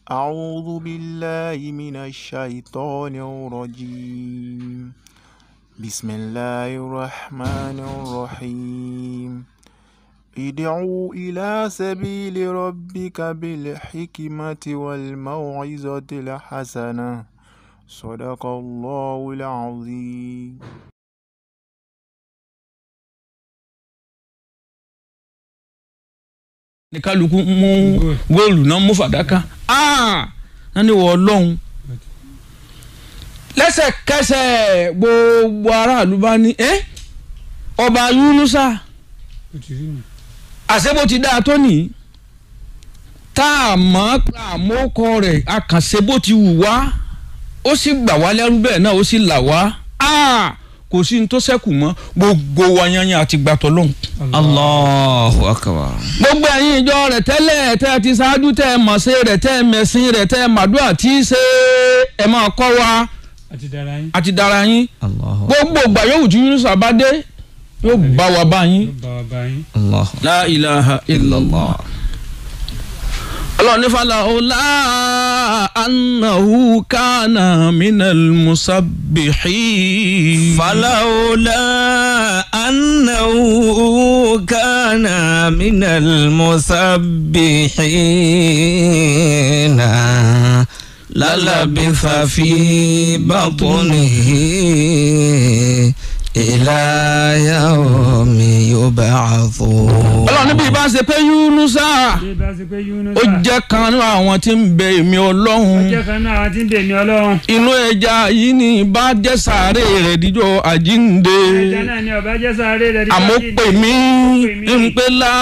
أعوذ بالله من الشيطان الرجيم بسم الله الرحمن الرحيم ادعوا إلى سبيل ربك بالحكمة والموعظة الحسنة صدق الله العظيم ní kálukú mú góòlù náà mú fàdákà náà ní wọ ọlọ́run lẹ́sẹ̀kẹsẹ̀ gbogbo aráàlú bá ní ẹ́ ọba Yunusa àṣebó ti dáa tó nìyí tá a mọ̀ àmókọ rẹ̀ àkànṣe bó ti wù wá ó sì gbà wá lẹ́rú bẹ́ẹ̀ náà ó sì là wá kò sí ní tó ṣẹ́kù mọ́ gbogbo wa yanyan àti gbàtọ́ lóhùn. Allahu akbar. gbogbo ẹ̀yin ìjọ rẹ̀ tẹ́lẹ̀ tẹ́ ẹ ti ṣáájú tẹ́ ẹ mọ̀ ṣe rẹ̀ tẹ́ ẹ mẹ̀sìn rẹ̀ tẹ́ ẹ màdúrà tí í ṣe ẹ máa kọ́ wa àti dára yín. àti dára yín Allahu gbogbo ìgbà yòówù tí Yunusa bá dé yóò bá wa bá yín. ló bá wa bá yín. Allahu la ilaha illallah. Allah ní fàlà ọ̀la annahu kana minal musabbihin. فلولا أنه كان من المسبحين للبث في بطنه إلى يوم يبعثون Allah níbi ìbá ṣe pé Yunusa bí bá ṣe pé Yunusa. ó jẹ́ kan nínú àwọn tí ń bẹ èmi ó Ọlọ́run. jẹ́ kan náà àwọn tí ń dè ní ọlọ́run. inú ẹja yìí ni bá jẹ́ sàárè rẹ̀ díjọ́ àjínde ẹja náà ni ọba jẹ́ sáré rẹ̀. àmọ́ pè mí ń pè la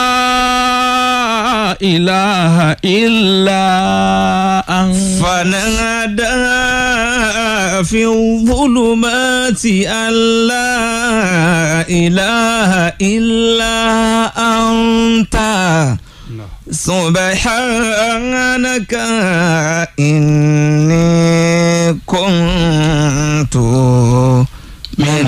ilaha illa anta. فنادى في الظلمات أن لا إله إلا أنت سبحانك إني كنت من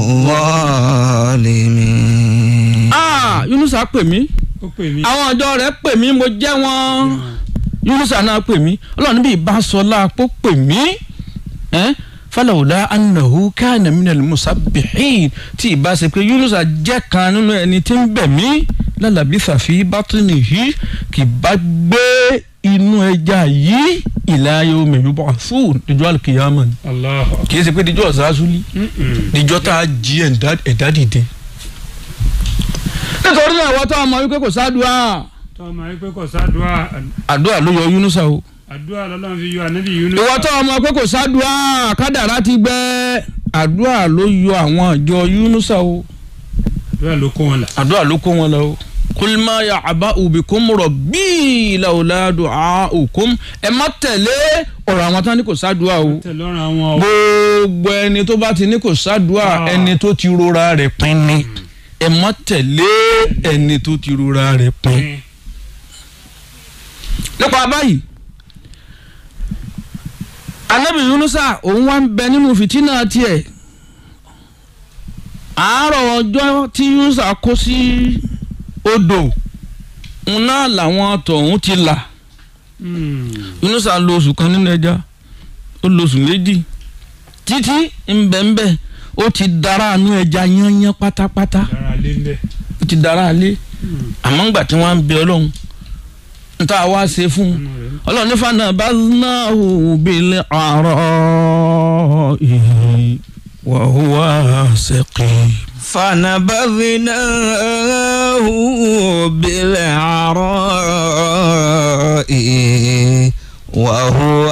الظالمين Ah, Yunusa pè mí ó pè mí. àwọn ọ̀dọ́ rẹ̀ pè mí mo jẹ́ wọn Yunusa náà pè mí ọlọ́run níbi ìbásọ́lá pọ̀ pè mí ẹ́ falawula anahu kana minal musabbihin tí ìbá ṣe pé Yunusa jẹ́ kan nínú ẹni tí ń bẹ̀ mí lálàbí fàfi bátúnì yìí kì bá gbé inú ẹja yìí ila yawmi yub'athun díjọ́ alkiyama ni Allahu. kì í ṣe pé díjọ́ ọ̀sásúlì Mm-mm. díjọ́ tá a jí ẹ̀dá ẹ̀dá dìde. nítorí náà wọ́n tó ọmọ wípé kò sádùá tọ́ ọmọ yìí pé kò sádùá àdúrà ló yọ Yunusa o. àdúrà lọ́lọ́run fi yọ ànábì Yunusa. ìwọ tó ọmọ pé kò sádùá kádàrá ti gbẹ àdúrà ló yọ àwọn àjọ Yunusa o àdúrà ló kó wọn là. àdúrà ló kó wọn lọ o. kulma ya aba ubikum rabbi lawla du'aukum ẹ má tẹ̀lé ọ̀rọ̀ àwọn tán ní kò sádùá o tẹ̀lọ́rùn àwọn ọ̀. gbogbo ẹni tó bá ti ní kò sádùá Ah. ẹni tó ti rora rẹ̀ pin ni ẹ má tẹ̀lé ẹni tó ti rora rẹ̀ pin. nípa báyìí anabi yunusa òun wá ń bẹ nínú fìtínà tiẹ̀ àárọ̀ ọjọ́ tí yunusa kó sí odò ń náà làwọn tọ̀hún ti là yunusa lo oṣù kan nínú ẹja ó lo oṣù méjì títí ńbẹ̀ńbẹ̀ ó ti dára àánú ẹja yányán pátápátá dára lé ń bẹ̀. ó ti dára alé àmọ́ ńgbà tí wọ́n á ń bẹ ọlọ́run ń tá a wá ṣe fún un ọmọ rẹ̀. ọlọ́run ní fana baznahu bil ara'i wa huwa saqim. فنبذناه بالعراء وهو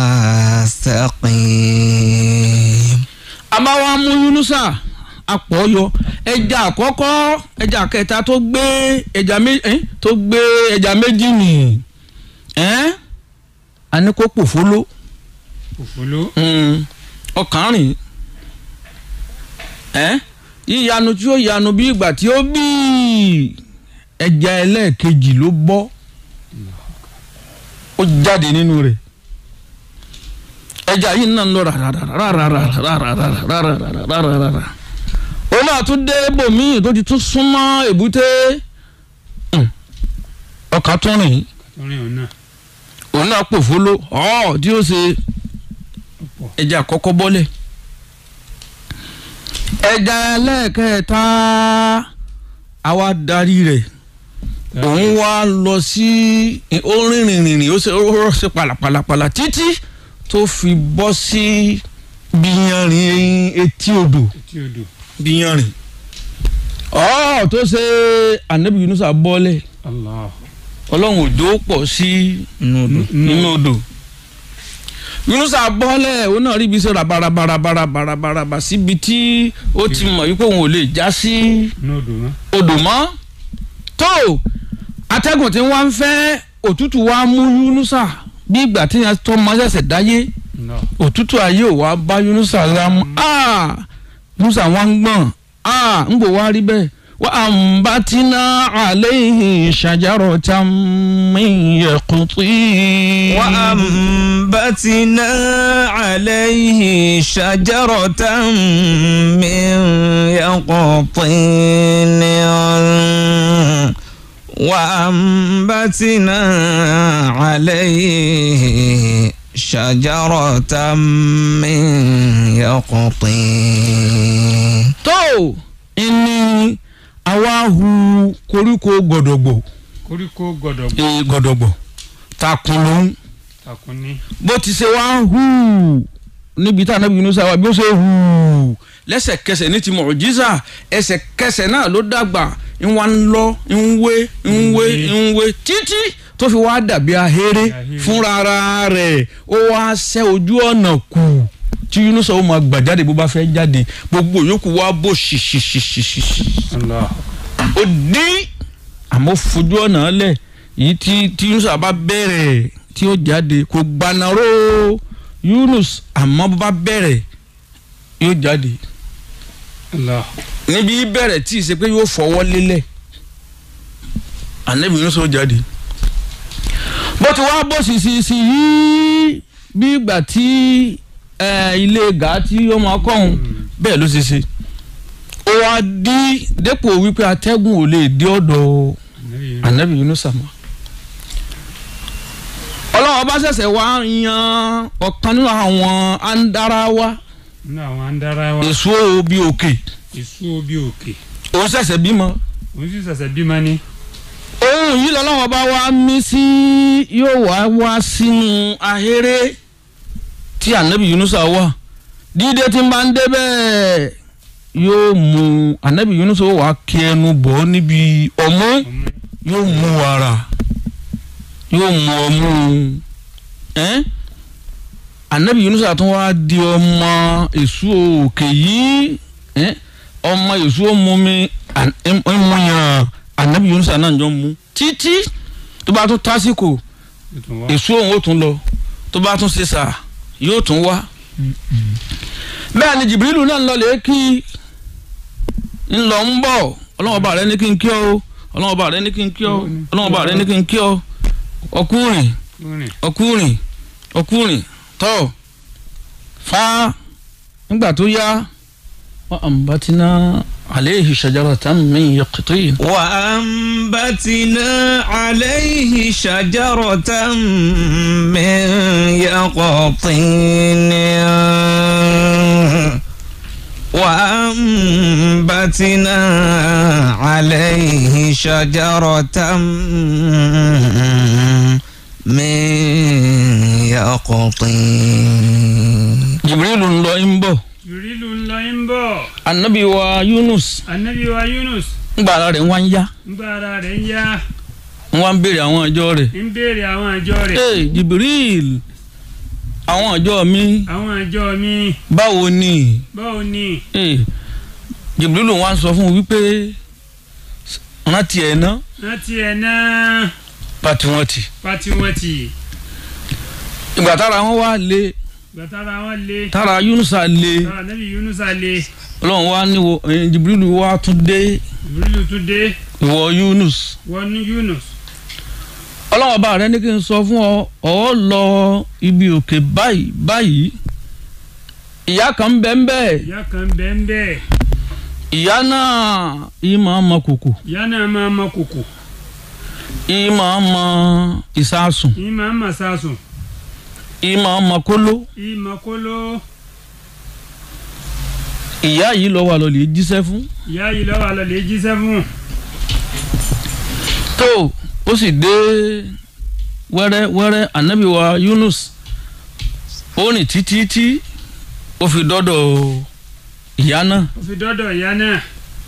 سقيم àmọ́ wa mú Yunusa apọ̀yọ ẹja àkọ́kọ́ ẹja kẹta tó gbé ẹja méjì tó gbé ẹja méjì nì àní kó pòfóló òfòló. ọkàn rìn yíyanu tí ó yanu bí ìgbà tí ó bí ẹja ẹlẹ́ẹ̀kejì ló bọ́ ó jáde nínú rẹ̀ ẹja yìí náà ń lọ rárárárárárárárárárárárárá ó náà tún dé bòmíì tó ti tún súnmọ́ èbúté ọkà tún rìn orin òun náà. òun òun náà pò fóló ọ̀ tí ó ṣe ẹja àkọ́kọ́ bọ́lẹ̀ ẹja ẹlẹ́ẹ̀kẹta àwa darí rẹ̀ òun wá lọ sí ó rìnrìn rìnrìn ó ṣe ó rọ̀ sí pàlàpàlàpàlà títí tó fi bọ́ sí bíyanrìn etí odò etí odò bíyanrìn ọ̀ tó ṣe anabi yunusa bọ́lẹ̀ allah ọlọ́run òjò pọ̀ sí inú odò. nínú odò yunusa bọ́lẹ̀ òun náà rí ibi sọ̀rọ̀ barabarabarabaraba síbi tí ó ti mọ̀ wípé òun ò lè já sí inú odò mọ́ odò mọ́ tó atẹ́gùn tí wọ́n ń fẹ́ òtútù wa mú yunusa bí ìgbà tí yẹn tó mọ ṣẹ̀ṣẹ̀ dáyé allah òtútù ayé ò wá bá yunusa lámú ah yunusa wọn ń gbọ̀n ah ń bò wá rí bẹ́ẹ̀ wa ambatina alayhi shajaratan min yaqtin. وأنبتنا عليه شجرة من يقطين وأنبتنا عليه شجرة من يقطين tó ìní àwa hu koríko gọ̀dọ̀gbọ̀ koríko gbọdọ̀ ee gọ̀dọ̀gbọ̀ takun ló ń takun ní bó ti ṣe wá ń hù níbi tá a nábì Yunus wà bí ó ṣe hù lẹ́sẹ̀kẹsẹ̀ ní ti mọ̀jísà ẹsẹ̀kẹsẹ̀ náà ló dàgbà ń wá ń lọ ń wé ń wé ń wé títí tó fi wá dàbí ahéré Ahéré. fúnra ara rẹ̀ ó wá ṣẹ́ ojú ọ̀nà kù tí Yunus ó máa gbà jáde bó bá fẹ́ jáde gbogbo yòókù wá bó ṣìṣìṣìṣìṣì allah ó dín àmọ́ fojú ọ̀nà lẹ̀ yìí tí tí Yunus bá bẹ̀rẹ̀ tí ó jáde kò gbanaró Yunus àmọ́ bá bẹ̀rẹ̀ yóò jáde allah níbi bẹ̀rẹ̀ tí ì ṣe pé yóò fọwọ́ lélẹ̀ ànábì Yunus ó jáde bó ti wá bó sì sì sì yìí bí ìgbà tí ẹ, ilé gàá tí ó máa kọ́hún bẹ́ẹ̀ ló ṣe ṣe ó wá dí dépò wípé atẹ́gùn ò lè dé ọ̀dọ̀ anabi anabi yunusa mọ́ ọlọ́run ọba ṣẹ̀ṣẹ̀ wá yan ọ̀kan nínú àwọn andarawa nínú àwọn andara wa èso bíi òkè èso obi òkè òun ṣẹ̀ṣẹ̀ bímọ òun sì ṣẹ̀ṣẹ̀ bímọ ní ohun yìí lọ́lọ́run ọba wa mí sí yóò wá wá sínú ahéré tí anabi yunusa wà dídé tí ń bá ń débẹ̀ yóò mú anabi yunusa wà kí ẹnu bọ̀ níbi ọmú ọmọ yóò mú wàrà yóò mú ọmú ẹ́n anabi yunusa tún wá di ọmọ èso òkè yìí ẹ́n ọmọ èso mumi ẹmúyàn anabi yunusa náà jọ mú títí tó bá tún tásìkò tuntun wa èso òun ó tún lọ tó bá tún ṣe sà yóò tún wá bẹ́ẹ̀ ni jìbìrìlù náà ń lọ lè kí ń lọ ń bọ̀ ọlọ́wọ́ bá rẹ ní kí n kí ọ o ọlọ́wọ́ bá rẹ ní kí n kí ọ o ọlọ́wọ́ bá rẹ ní kí n kí ọ ọkùnrin rìn ọkùnrin ọkùnrin tọ́ fa nígbà tó yá wọ́n àǹbátínà àléhì shajaratan min yaqtin. وأنبتنا عليه شجرة من يقطين وأنبتنا عليه شجرة من يقطين jìbìrìlù ń lọ ń bọ̀ jùrìlù ńlọ ń bọ̀ anabi wa yunus anabi wa yunus ńgbà ara rẹ̀ ń wá ń yá ńgbà ara rẹ̀ ń yá ń wá ń béèrè àwọn ọjọ́ rẹ̀. ń béèrè àwọn àjọ rẹ̀ ee jibril àwọn ọjọ́ mi àwọn àjọ mi báwo ni báwo ni ee jibril wá ń sọ fún un wípé rántí ẹ̀ ná láti ẹ̀ náà pàtí wọn tì pati wọn ti ìgbà tára wọn wá lé gbàtàrà wọn lé tára yunusa lé tára anabi yunusa lé ọlọ́run wá ní wo eh, jibril wá tún dé jùrìlù tún dé ìwọ yunus wọnú yunus ọlọ́run ọba rẹ ní kí n sọ fún ọ ọ lọ ibi òkè báyìí báyìí ìyá kan ń bẹ ń bẹ ìyá kan bẹ́ẹ̀ ń bẹ́ẹ̀ ìyá náà yìí máa ma kòkò ìyá náà máa ma kòkò ìmọ̀ ọmọ ìsásùn ìmọ̀ màsásùn ìmọ̀ ọmọ kóló ìmọ̀ kóló ìyá yìí lọ́wọ́ àlọ́ lè jíṣẹ́ fún ìyá yìí lọ́wọ́ àlọ́ lè jíṣẹ́ fún tó ó sì dé wẹ́rẹ́ wẹ́rẹ́ ànábì wa Yunus ó rìn títí tí ó fi dọ́dọ̀ ìyá náà ó fi dọ́dọ̀ ìyá náà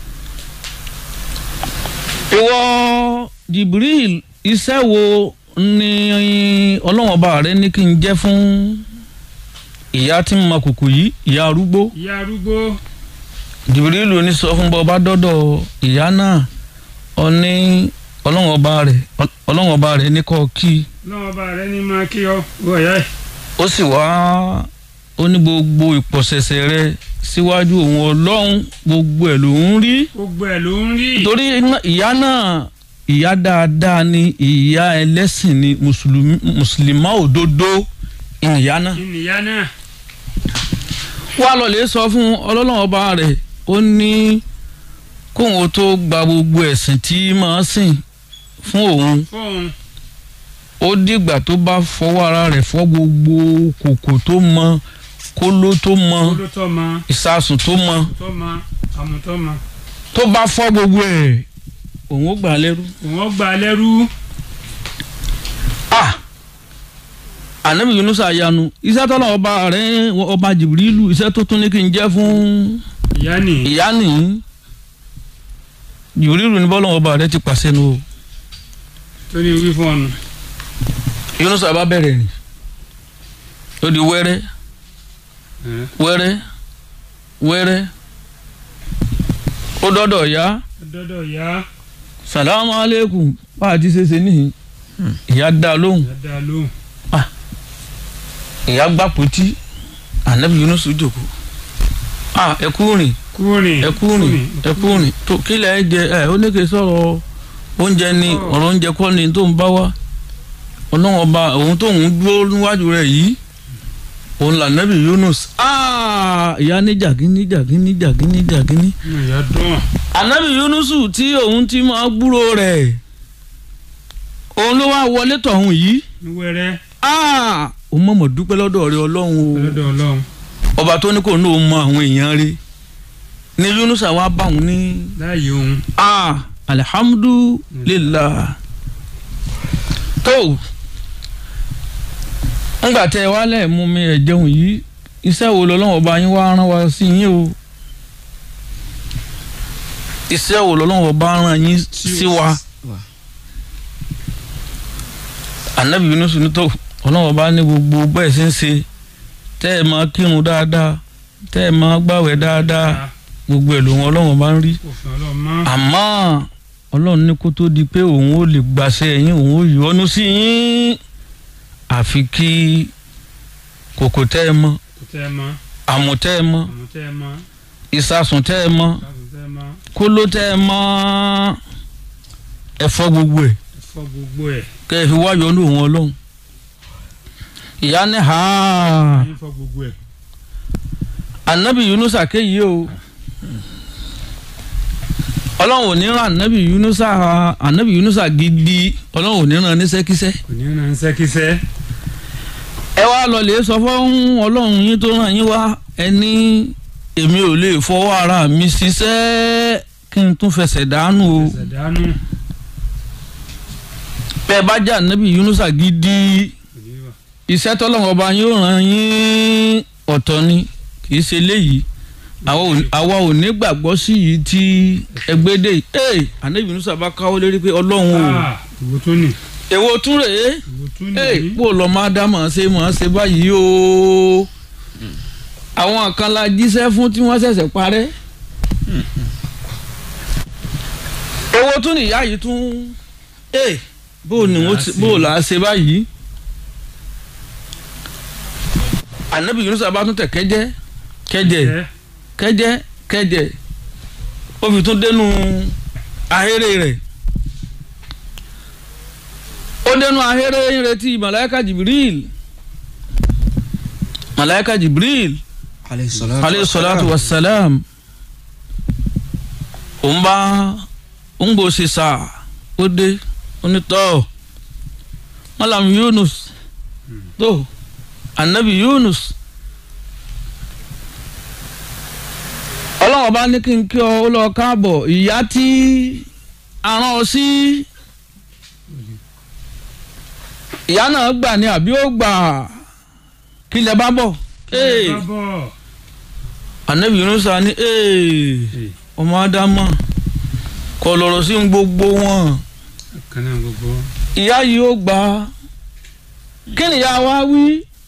ìwọ Jibril iṣẹ́ wo ni ọlọ́wọ́n ọba rẹ ní kí n jẹ́ fún ìyá tí ń ma kùkù yìí ìyá arúgbó ìyá arúgbó Jibril ní sọ fún bọ́ ọba dọ́dọ̀ ìyá náà ọ ní ọlọ́wọ́n ọba rẹ ọlọ́wọ́n ọba rẹ ní kọ́ kí lọ́wọ́ bá rẹ ní máa kí ọ wọ ìyá ẹ̀ ó sì wá ó ní gbogbo ìpọ̀sẹ̀sẹ̀ rẹ síwájú òun ọlọ́run gbogbo ẹ̀ ló ń rí gbogbo ẹ̀ ló ń rí torí iná- ìyá náà ìyá dáadáa ni ìyá ẹlẹ́sìn ni mùsùlùmí mùsùlùmá òdodo ìyá náà. ìnìyá náà wá lọ lè sọ fún ọlọ́lọ́wọ́ ọba rẹ̀ ó ní kóun ó tó gba gbogbo ẹ̀sìn tí máa sìn fún òun fóun ó dìgbà tó bá fọwọ́ ara rẹ̀ fọ́ gbogbo kòkò tó mọ kóló tó mọ kóló tọ́ ma ìsasùn tó mọ tọ́ ma àmùtọ́ ma tó bá fọ́ gbogbo ẹ̀ òun ó gbà á lẹ́rú. òun ó gbà á lẹ́rú ah anabi yunusa yanu iṣẹ́ tọ́lá ọba rẹ̀ ọba jìbìrìlù iṣẹ́ tó tún ní kí n jẹ́ fún ìyá nì ìyá nìyí jìbìrìlù ní bọ́lá ọba rẹ̀ ti pàṣẹ nu o tó ní wí fún ọ̀nà yunusa bá bẹ̀rẹ̀ rìn ó di wẹ́rẹ́ wẹ́rẹ́ wẹ́rẹ́ ó dọ́dọ̀ ya dọ́dọ̀ ìyá salamu aleykum bá a ti ṣe ṣe níhìn ìyá dá lóhùn ìyá dá lóhùn ìyá gbà pòtí anabi yunusu jòkó ah ẹ kú rìn kúrìn ẹ kú rìn ẹ kú rìn tó kílẹ̀ ẹ jẹ ẹ ó ní kí n sọ̀rọ̀ oúnjẹ ni Oh. ọ̀rọ̀ oúnjẹ kọ́ ni tó ń bá wá ọlọ́wọ́n ọba òun tó ń dúró níwájú rẹ̀ yìí òun là nẹ́bí Yunus Ah, ìyá ní jàgínní jàgínní jàgínní jàgínní. ìyá dùn ànábì Yunusu tí òun ti máa gbúrò rẹ̀ òun ló wá wọlé tọ̀hún yìí ní wẹ́rẹ́ Ah, òun mọ̀mọ́ dúpẹ́ lọ́dọ̀ rẹ̀ ọlọ́run o lọ́dọ̀ ọlọ́run ọba tó ní kò ní òun mọ àwọn èèyàn rẹ̀ ni Yunus àwa bá òun ní láàyè òun ah alihamudulilah tó ńgbà tẹ wálẹ̀ mú mi ẹ̀ jẹun yìí iṣẹ́ wo lọ́lọ́wọ́ bá yín wá rán wa sí yín o iṣẹ́ wo lọ́lọ́wọ́ bá rán yín sí wa anabi Yunus ní tó ọlọ́wọ́ bá ní gbogbo bẹ́ẹ̀ ṣe ń ṣe tẹ́ ẹ máa kírun dáadáa tẹ́ ẹ máa gbàwẹ̀ dáadáa gbogbo ẹ̀ lòun ọlọ́wọ́ bá ń rí òfin ọlọ́run mọ́ àmọ́ ọlọ́run ní kó tó di pé òun ò lè gbàṣẹ yín òun ò yọ́nú sí yín àfi kí kòkò tẹ́ ẹ mọ́ kò tẹ́ ẹ mọ́ àmù tẹ́ ẹ mọ́ àmú tẹ́ ẹ mọ́ ìsasùn tẹ́ ẹ mọ́ káàkiri tẹ́ ẹ mọ́ kóló tẹ́ ẹ mọ́ ẹ fọ́ gbogbo ẹ̀ ẹ̀fọ́ gbogbo ẹ̀ kẹ́ ẹ fi wá yọ́nú òun ọlọ́run ìyá ní ha ẹ̀yìn fọ́ gbogbo ẹ̀ anabi yunusa kéyìí o ọlọ́run ò ní ràn anabi yunusa anabi yunusa gidi ọlọ́run ò ní ràn níṣẹ́kíṣẹ́ kò ní ràn ṣẹ́kíṣẹ́ ẹ wá lọ lè sọ fún ọlọ́run yín tó ràn yín wá ẹni èmi ò lè fọwọ́ ara mi ṣiṣẹ́ kí n tún fẹsẹ̀ dànù o ẹsẹ̀ dánú bẹ́ẹ̀ bá jà anabi yunusa gidi kò ní wà iṣẹ́ tọ́lọ́run ọba yóò ràn yín ọ̀tọ̀ ni kì í ṣe léyìí àwa ò- àwa ò ní gbàgbọ́ sí yìí tí ẹgbẹ́ dé yìí ee anabi yunusa bá káwọ́ lérí pé ọlọ́run o Ah, ìwò tó nì èwo tún rèé ìwò tó ee nì bó lọ máa dá màá ṣe màá ṣe báyìí o àwọn kan la jíṣẹ́ fún tí wọ́n ṣẹ̀ṣẹ̀ parẹ́ èwo tún nìyá yìí tún ee bó ni wọ́n ti bó là á ṣe báyìí anabi yunusa bá tún tẹ̀ kẹ́jẹ́ kẹ́jẹ́ ẹ̀ kẹjẹ kẹjẹ ó fi tún dénú ahéré rẹ̀ ó dénú ahéré ń retí malaika jibril malaika jibril alayhi salatu wa salam òun bá ń bò ṣe sá ó dé onítọ̀ malam yunus tó anabi yunus ọlọ́wọ́ bá ní kí n kí ọ ó lọ káàbọ̀ ìyá tí aràn ọ sí ìyá náà gbà ní àbí ó gbà kí lẹ bá bọ̀ ee bá bọ̀ anabi yunus á ní ee ọmọ ádámà kọ lọ̀rọ̀ sí gbogbo wọn kan náà gbogbo ìyá yìí ó gbà á kí ni ìyá wa wí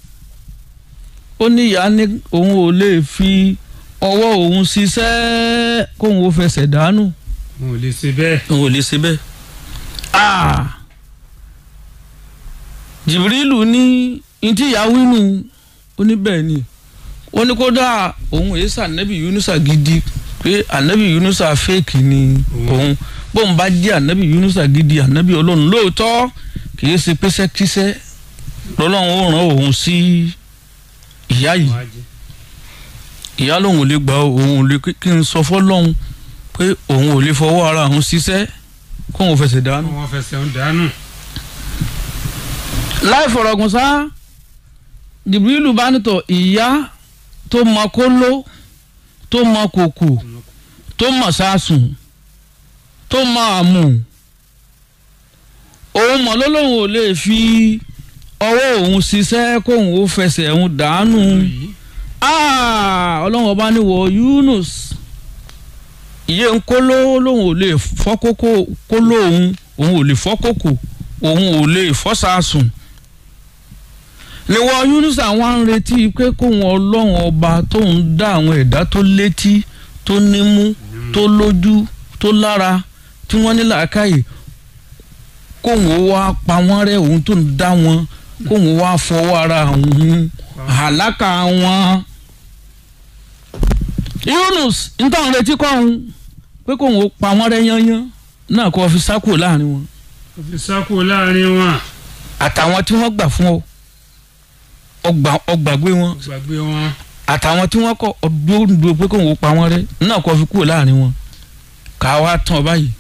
ó ní ìyá ní òun ò lè fi ọwọ́ òun ṣiṣẹ́ kóun ó fẹsẹ̀ dànù wọn ò lè ṣe bẹ́ẹ̀ òun ò lè ṣe bẹ́ẹ̀. Ah! jìbìrìlù ní ntí ìyá wínú ó ní bẹ́ẹ̀ ni ó ní kódà òun èyí sànẹ́bì yunusa gidi pé ànẹ́bì yunusa fẹ́ẹ̀kì ni òun bóun bá jẹ́ ànẹ́bì yunusa gidi ànẹ́bì ọlọ́run lóòótọ́ kì í ṣe pẹ́sẹ́kíṣẹ́ lọ́lọ́run ó ràn òun sí ìyá yìí wọn á jẹ ìyá lòun ò lè gbà ó, òun ò lè kí n sọ fọlọ́hún pé òun ò lè fọwọ́ ara òun ṣiṣẹ́ kóun fẹsẹ̀ dànù. wọn fẹsẹ̀ ń dànù láì fọ̀rọ̀gùn sá jìbìrìlù bá nítọ̀ ìyá tó mọ kóló tó mọ kòkò tó mọ sásùn tó mọ àmù òun mọ̀ lọ́lọ́run ò lè fi ọwọ́ òun ṣiṣẹ́ kóun ó fẹsẹ̀ òun dànù yìí Ah, ọlọ́run ọba ní wọ Yunus ìyé ń kóló lòun ò lè fọ́ kókó kóló òun òun ò lè fọ́ kókò òun ò lè fọ́ sàásùn níwọ Yunus àwọn ń retí pé kóun ọlọ́run ọba tóun dá àwọn ẹ̀dá tó létí tó nímú tó lójú tó lára tí wọ́n ní làákàyè kóun ó wá pa wọ́n rẹ́ òun tó ń dá wọn kóun ó wá fọwọ́ ara òun àlákà wọn. Yunus nítorí retí kọ́hún pé kóun ó pa wọ́n rẹ́ yányán náà kó fi sákò láàrin wọn ó fi sáko láàrin wọn àtàwọn tí wọ́n gbà fún ọ ọgbà ọgbàgbé wọn gbàgbé wọn àtàwọn tí wọ́n kọ ọdúndú pé kóun ó pa wọ́n rẹ́ náà kó fi kúrò láàrin wọn ká wá tán ọ báyìí.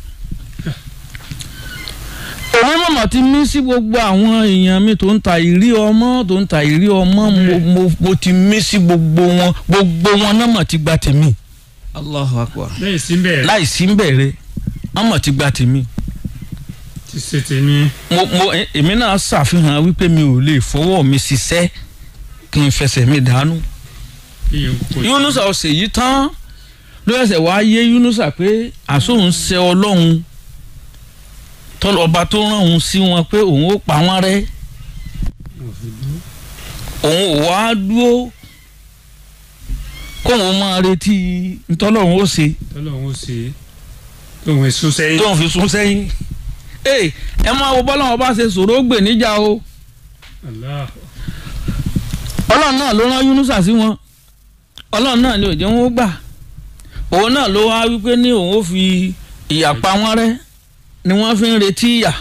òun mọ̀mọ́ ti mí sí gbogbo àwọn èèyàn mi tó ń ta ìrí ọmọ tó ń ta ìrí ọmọ mo, mo, mo ti mí sí gbogbo wọn gbogbo wọn náà mọ̀ ti gba tèmi Allahu akbar. lẹ́yìn síbẹ̀ láì sí ń bẹ̀rẹ̀ wọ́n mọ̀ ti gba tèmi. ti ṣe tèmi mo mo ẹ- èmi náà ṣàfihàn wípé mi ò lè fọwọ́ mi ṣiṣẹ́ kí n fẹsẹ̀ mi dànù. iye kò Yunusa ọ̀sẹ̀ yìí tán ló ẹsẹ̀ wá yé Yunusa pé àsóhun ṣe ọlọ́run tọ́lọ̀ ọba tó rán òun sí wọn pé òun ó pa wọ́n rẹ́ wọn fi dúró òun ò wá dúró kóun máa retí ntọ́lọ́run ó ṣe tọ́lọ́run ó ṣe tóun èso sẹ́yìn tóun fi sún sẹ́yìn. ee ẹ máa wo bọ́lá wọn bá ṣe sọ̀rọ̀ ó gbè níjà o. Allah ọlọ́run náà ló rán Yunusa sí wọn ọlọ́run náà ni ò jẹ́ wọn ó gbà òun náà ló wá wípé ní òun ó fi ìyà pa wọ́n rẹ́ ni wọ́n fi ń retí ìyà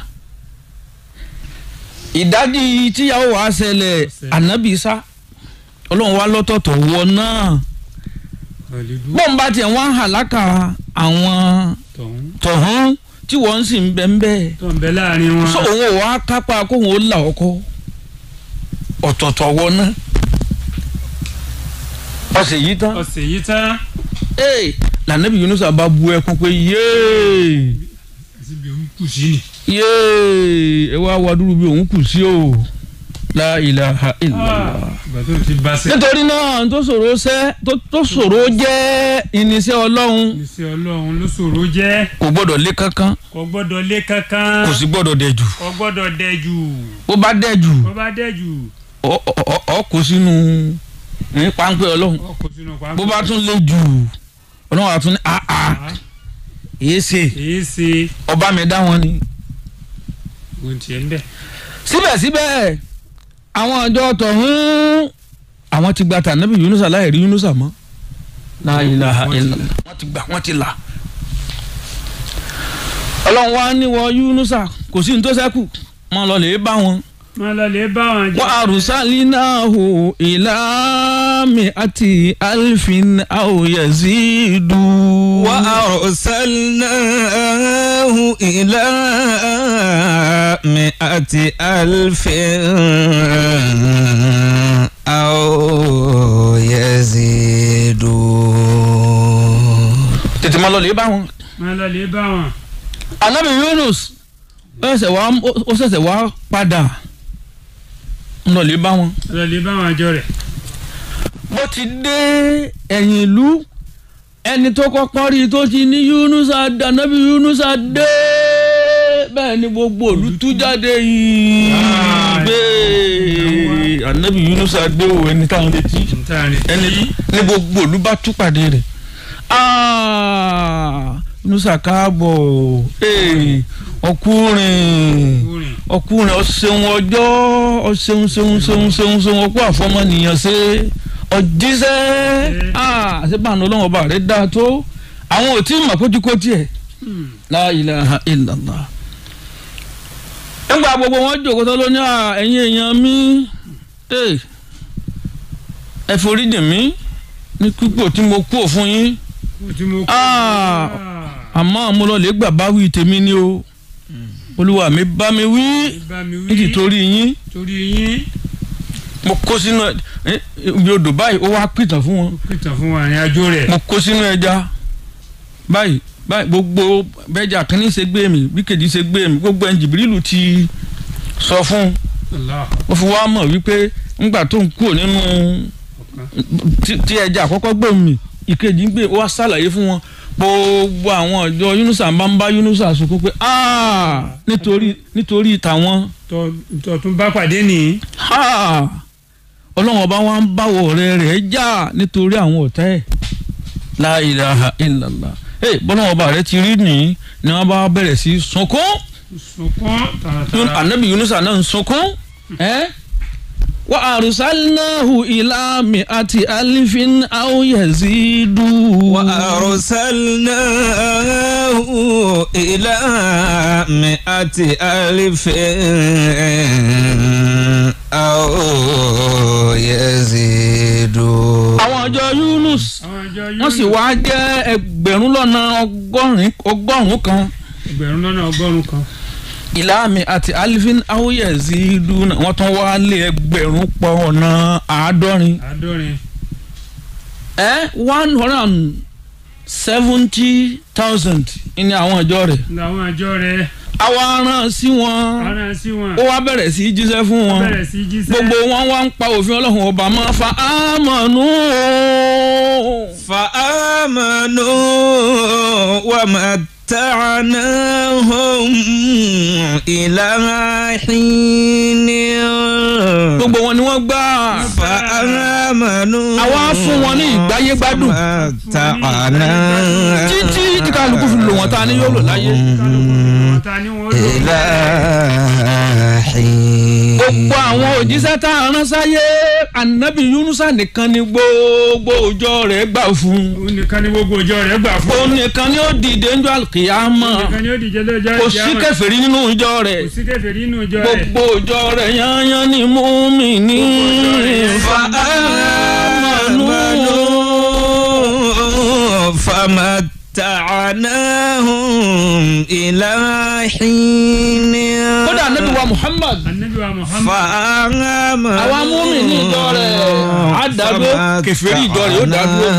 ìdájí tíyàwó wàá ṣẹlẹ̀ ànábì sá ọlọ́run wá lọ́tọ̀ọ̀tọ̀ wọ náà ọ̀lẹ́dú bọ́n bá tiẹ̀ wọ́n á hàlákà àwọn tọ̀hún tọ̀hún tí wọ́n ń sì ń bẹ́ ń bẹ́ẹ̀ tó ń bẹ láàrin wọn so òun ò wá kápá kóun ó là ọkọ ọ̀tọ̀ọ̀tọ̀ wọ náà ọ̀sẹ̀ yìí tán ọ̀sẹ̀ yìí tán ee lànàbí Yunusa bá bu ẹkún pé yéé àti bí òun kù sí ni yéé ẹ wá wá dúró bí òun kù sí o la ilaha illallah. ìgbà tó ti bá sẹ́ nítorí náà tó ṣòro ṣẹ́ tó- tó ṣòro jẹ́ irinṣẹ́ ọlọ́run iṣẹ́ ọlọ́run ló ṣòro jẹ́ kò gbọ́dọ̀ lé kankan kò gbọ́dọ̀ lé kankan kò sì gbọ́dọ̀ dẹ̀ jù kò gbọ́dọ̀ dẹ̀ jù bó bá dẹ̀ jù bó bá dẹ̀ jù ọ- ọ- ọ- ọ kò sínú ní páńpẹ́ ọlọ́run ọkọ̀ sínú pàmò bó bá tún lé jù ọlọ́run àtún ní àá èé ṣe èyí ṣe ọba mi dá wọn ni. ohun tiẹ̀ ń bẹ̀ síbẹ̀síbẹ̀ àwọn ọjọ́ tọ̀hún àwọn ti gba tànàbí Yunusa láì rí Yunusa mọ́ la ilaha illallah wọ́n ti gbà wọ́n ti là ọlọ́run wa ní wọ Yunusa kò sí ní tó ṣẹ́kù mọ́ lọ lè bá wọn máa lọ lè bá wọn jẹ. wa arsalnahu ila mi'ati alfin aw yazidu. وأرسلناه إلى مئة ألف أو يزيدون tètè máa lọ lè bá wọn. máa lọ lè bá wọn. anabi yunus ó ṣẹ̀ṣẹ̀ wá ó ṣẹ̀ṣẹ̀ wá padà ń lọ lè bá wọn. máa lọ lè bá wọn àjọ rẹ̀. bó ti dé ẹ̀yìn ìlú ẹni tó kọ́kọ́ rí i tó ti ní yunus adé anabi yunus adé bẹ́ẹ̀ ni gbogbo òlu tú jáde yìí Ah, bẹ́ẹ̀ anabi yunus adé o ẹni táwọn retí ntaani. ẹni ní gbogbo òlu bá tú pàdé rẹ̀ Ah, yunus káàbọ̀ ee, ọkùnrin kúrin. ọkùnrin ọ̀sẹ̀hún ọjọ́ ọ̀sẹ̀hún sẹ̀hún sẹ̀hún sẹ̀hún sẹ̀hún ọkọ àfọmọnìyàn ṣe ọ̀jíṣẹ́ àṣebàánú ọlọ́run ọba rẹ̀ dáa tó àwọn ò tí ì mọ̀ kójúkó tiẹ̀ la ilaha illallah. nígbà gbogbo wọn jòkó tó lóní à ẹ̀yin èèyàn mi ẹ ẹ foríjì mí ní pípò tí mo kú òfun yín Mo ti mo kú. Ah. àmọ́ mo lọ lè gbà bá wí tèmi ni o olúwa mi bá mi wí bá mi wí. nítorí yín torí yín. mo kó sínú ẹ ibi odò báyìí ó wá pìtàn fún wọn ó pìtàn fún wa àrìn àjò rẹ̀. mo kó sínú ẹja báyìí báyìí gbogbo bẹ́jà kínní ṣe gbé mi bí kejì ṣe gbé mi gbogbo ẹni jìbìrìlù ti sọ fún un Allah. ó fi wá mọ̀ wípé ńgbà tó ń kúrò nínú tí- tí ẹja àkọ́kọ́ gbé mi ìkejì ń gbé ó wá ṣàlàyé fún wọn gbogbo àwọn ọjọ́ yunusa bá ń bá yunusa sunkún pé "Ah, nítorí nítorí tàwọn tọ́ tọ́ tún bá pàdé nìyí. Ha! ọlọ́run ọba wa ń báwọ̀ ọ̀rẹ́ rẹ̀ jà nítorí àwọn ọ̀tá ẹ̀ la ilaha illallah ẹ bọ́lọ́run ọba rẹ̀ ti rí nìyí ni wọ́n bá bẹ̀rẹ̀ sí sunkún sunkún Yun- tààràtàrà. anabi yunusa náà ń sunkún ẹ wa arsalnahu ila mi'ati alifin aw yazidu. وأرسلناه إلى مئة ألف أو يزيدون àwọn ọjọ́ yunus àwọn àjọ wọ́n sì wá jẹ́ ẹgbẹ̀rún lọ́nà ọgọ́rin ọgọ́rùn-ún kan. ẹgbẹ̀rún lọ́nà ọgọ́rùn-ún kan. ìlàmì àti alifin awuyezi duna wọn tún wá lé ẹgbẹ̀rún pọ̀ ọ̀nà àádọ́rin àádọ́rin. ẹ one hundred and seventy thousand ní àwọn ìjọ rẹ̀ làwọn àjọ rẹ̀ àwa rán sí wọn ara sí wọn. ó wá bẹ̀rẹ̀ sí í jíṣẹ́ fún wọn bẹ̀rẹ̀ sí jíṣẹ́. gbogbo wọn wá ń pa òfin ọlọ́run ọba máa fa àmọ̀nù فآمنوا ومتعناهم إلى حين gbogbo wọn ni wọ́n gbà فآمنوا àwa fún wọn ní ìgbáyé gbádùn ومتعناهم títí tí kálukú fi lò wọ́n ta ni yóò lò láyé. ta ni wọ́n lò. إلى حين gbogbo àwọn òjíṣẹ́ tá a rán sáyé anabi yunusa nìkan ni gbogbo òjò rẹ̀ gbà fún òun nìkan ni gbogbo ọjọ́ rẹ̀ gbà fún. òun nìkan ni ó dìde ńjọ́ àlùkìyámà nìkan ni ó dìje lọ́jọ́ kò sí ìjàmà. kèfèrí nínú ìjọ rẹ̀ kò sí kèfèrí nínú ìjọ rẹ̀. gbogbo òjò rẹ̀ yányán ni mùmínì فآمنوا فمتعناهم إلى حين kódà anabi wa muhammad anabi wa muhammad. فآمنوا àwa mùmínì ìjọ rẹ̀ á dàdúró kèfèrí ìjọ rẹ̀ ó dàdúró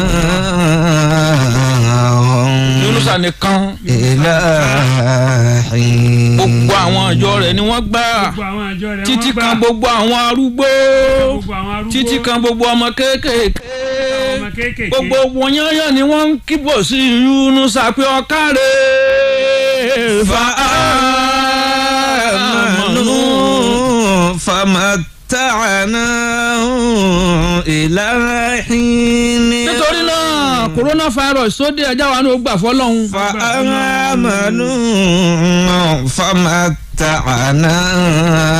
فمتعناهم yunusa nìkan إلى حين gbogbo àwọn ìjọ rẹ̀ ni wọ́n gbà gbogbo àwọn àjọ rẹ̀ títí wọ́n gbà. kan gbogbo àwọn arúgbó gbogbo àwọn arúgbó. títí kan gbogbo ọmọ kéékèèké ọmọ kéékèèké. gbogbo wọn yányán ni wọ́n ń kíbọ̀ sí yunusa pé ọ̀kárẹ̀ فآمنوا فمتعناهم إلى حين nítorí náà coronavirus tó dé ẹjá wa ní o gbà fọlọ́hún. فآمنوا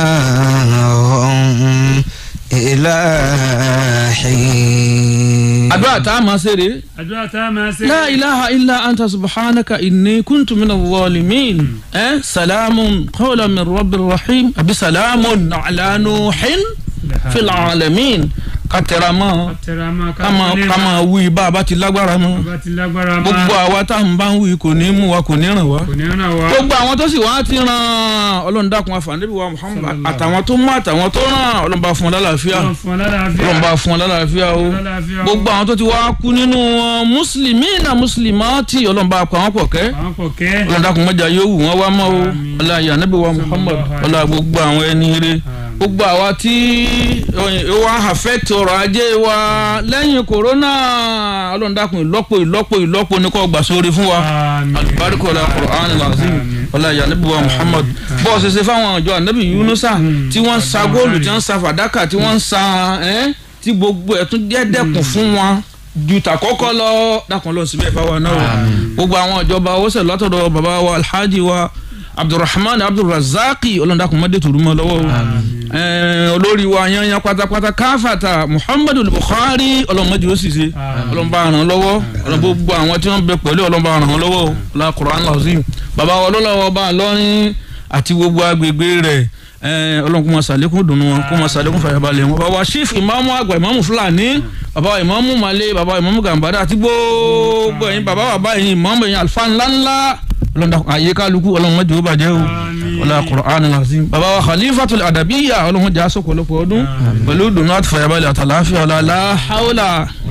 فمتعناهم إلى حين àdúrà tá a máa ṣe rèé àdúrà tá a máa ṣe. لا إله إلا أنت سبحانك إني كنت من الظالمين أه؟ سلام قولا من رب الرحيم أبي سلام على نوح في العالمين كترما tẹ̀rẹ̀mọ́ كما كما وي بابا تلاغبارا مو bá ti lágbára máa gbogbo àwa tá à ń bá ń wí kò ní mú wa kò ní ràn wá kò ní ràn wá. gbogbo àwọn tó sì wá ti ràn ọlọ́run dákun àfàǹdébí wa Muhammad àtàwọn tó mú àtàwọn tó ràn ọlọ́run bá fún ọ lálàáfíà Ọlọ́run fún ọ lálàáfíà. ọlọ́run bá fún ọ lálàáfíà o lálàáfíà o. gbogbo àwọn tó ti wá kú nínú wọn mùsùlùmí náà mùsùlùmá tí ọlọ́run bá pa wọn pọ̀ kẹ́ àwọn kò kẹ́. ọlọ́dàkùn mọ́jà yóò wù wọ́n wá mọ́ o Àmín. ọlá ìyá níbi wa Muhammad Sallallahu ọlá gbogbo àwọn ẹni rere gbogbo àwa tí ó wá affect ọrọ̀ ajé wa lẹ́yìn kòrónà ọlọ́dàkùn ìlọ́po ìlọ́po ìlọ́po ní kò gbà sórí fún wa Àmín. alibarika ọlá Qur'an lazim Àmín. ọlá ìyá níbi wa Muhammad bọ́ọ̀ ṣe ṣe fáwọn ọjọ́ ànábì Yunusa tí wọ́n ń sa góòlù tí wọ́n ń sa fàdákà tí wọ́n ń sa ẹ́ tí gbogbo ẹ̀ tún jẹ́ dẹ́kun fún wọn ju tàkọ́kọ́ lọ dákun lọ síbẹ̀ fáwọn náà o gbogbo àwọn ìjọba owó sẹ̀ látọ̀dọ̀ bàbá wa alhaji wa abdulrahman abdulrazaki ọlọ́dàkùn mọ́dé tòrú mọ́ lọ́wọ́ o Ẹ̀ẹ́, olórí wa yanyan pátápátá káfàtà muhammadu buhari ọlọ́mọdé ó sì ṣe ọlọ́mọba ràn lọ́wọ́ ọlọ́mọba gbogbo àwọn tí wọ́n bẹ pẹ̀lú ọlọ́mọba ràn lọ́wọ́ o la Qur'an lazim bàbá wa ọlọ́lọ́wọ́ bá a lọ́rin àti gbogbo agbègbè rẹ̀ ẹ̀ẹ́, ọlọ́run kó máa ṣàlékún dùnú wọn kó máa ṣàlékún fàyàbalẹ̀ wọn bàbá wa chief ìmáàmù àgbà ìmáàmù fúlàní bàbá wa ìmáàmù malé bàbá wa ìmáàmù gàmbàdà àti gbogbo ẹ̀yin bàbá wa báyìí ìmáàmù ẹ̀yin àlùfáà ńláńlá ọlọ́run dàkún àyè kálukú ọlọ́run mọ́jọ́ ó bàjẹ́ o ọlá Qur'an lazim bàbá wa khalifatul adabiyya ọlọ́run jà sọ̀pọ̀lọpọ̀ ọdún pẹ̀lú dùnú àti fàyàbalẹ̀ àtàláfíà ọlá la hawla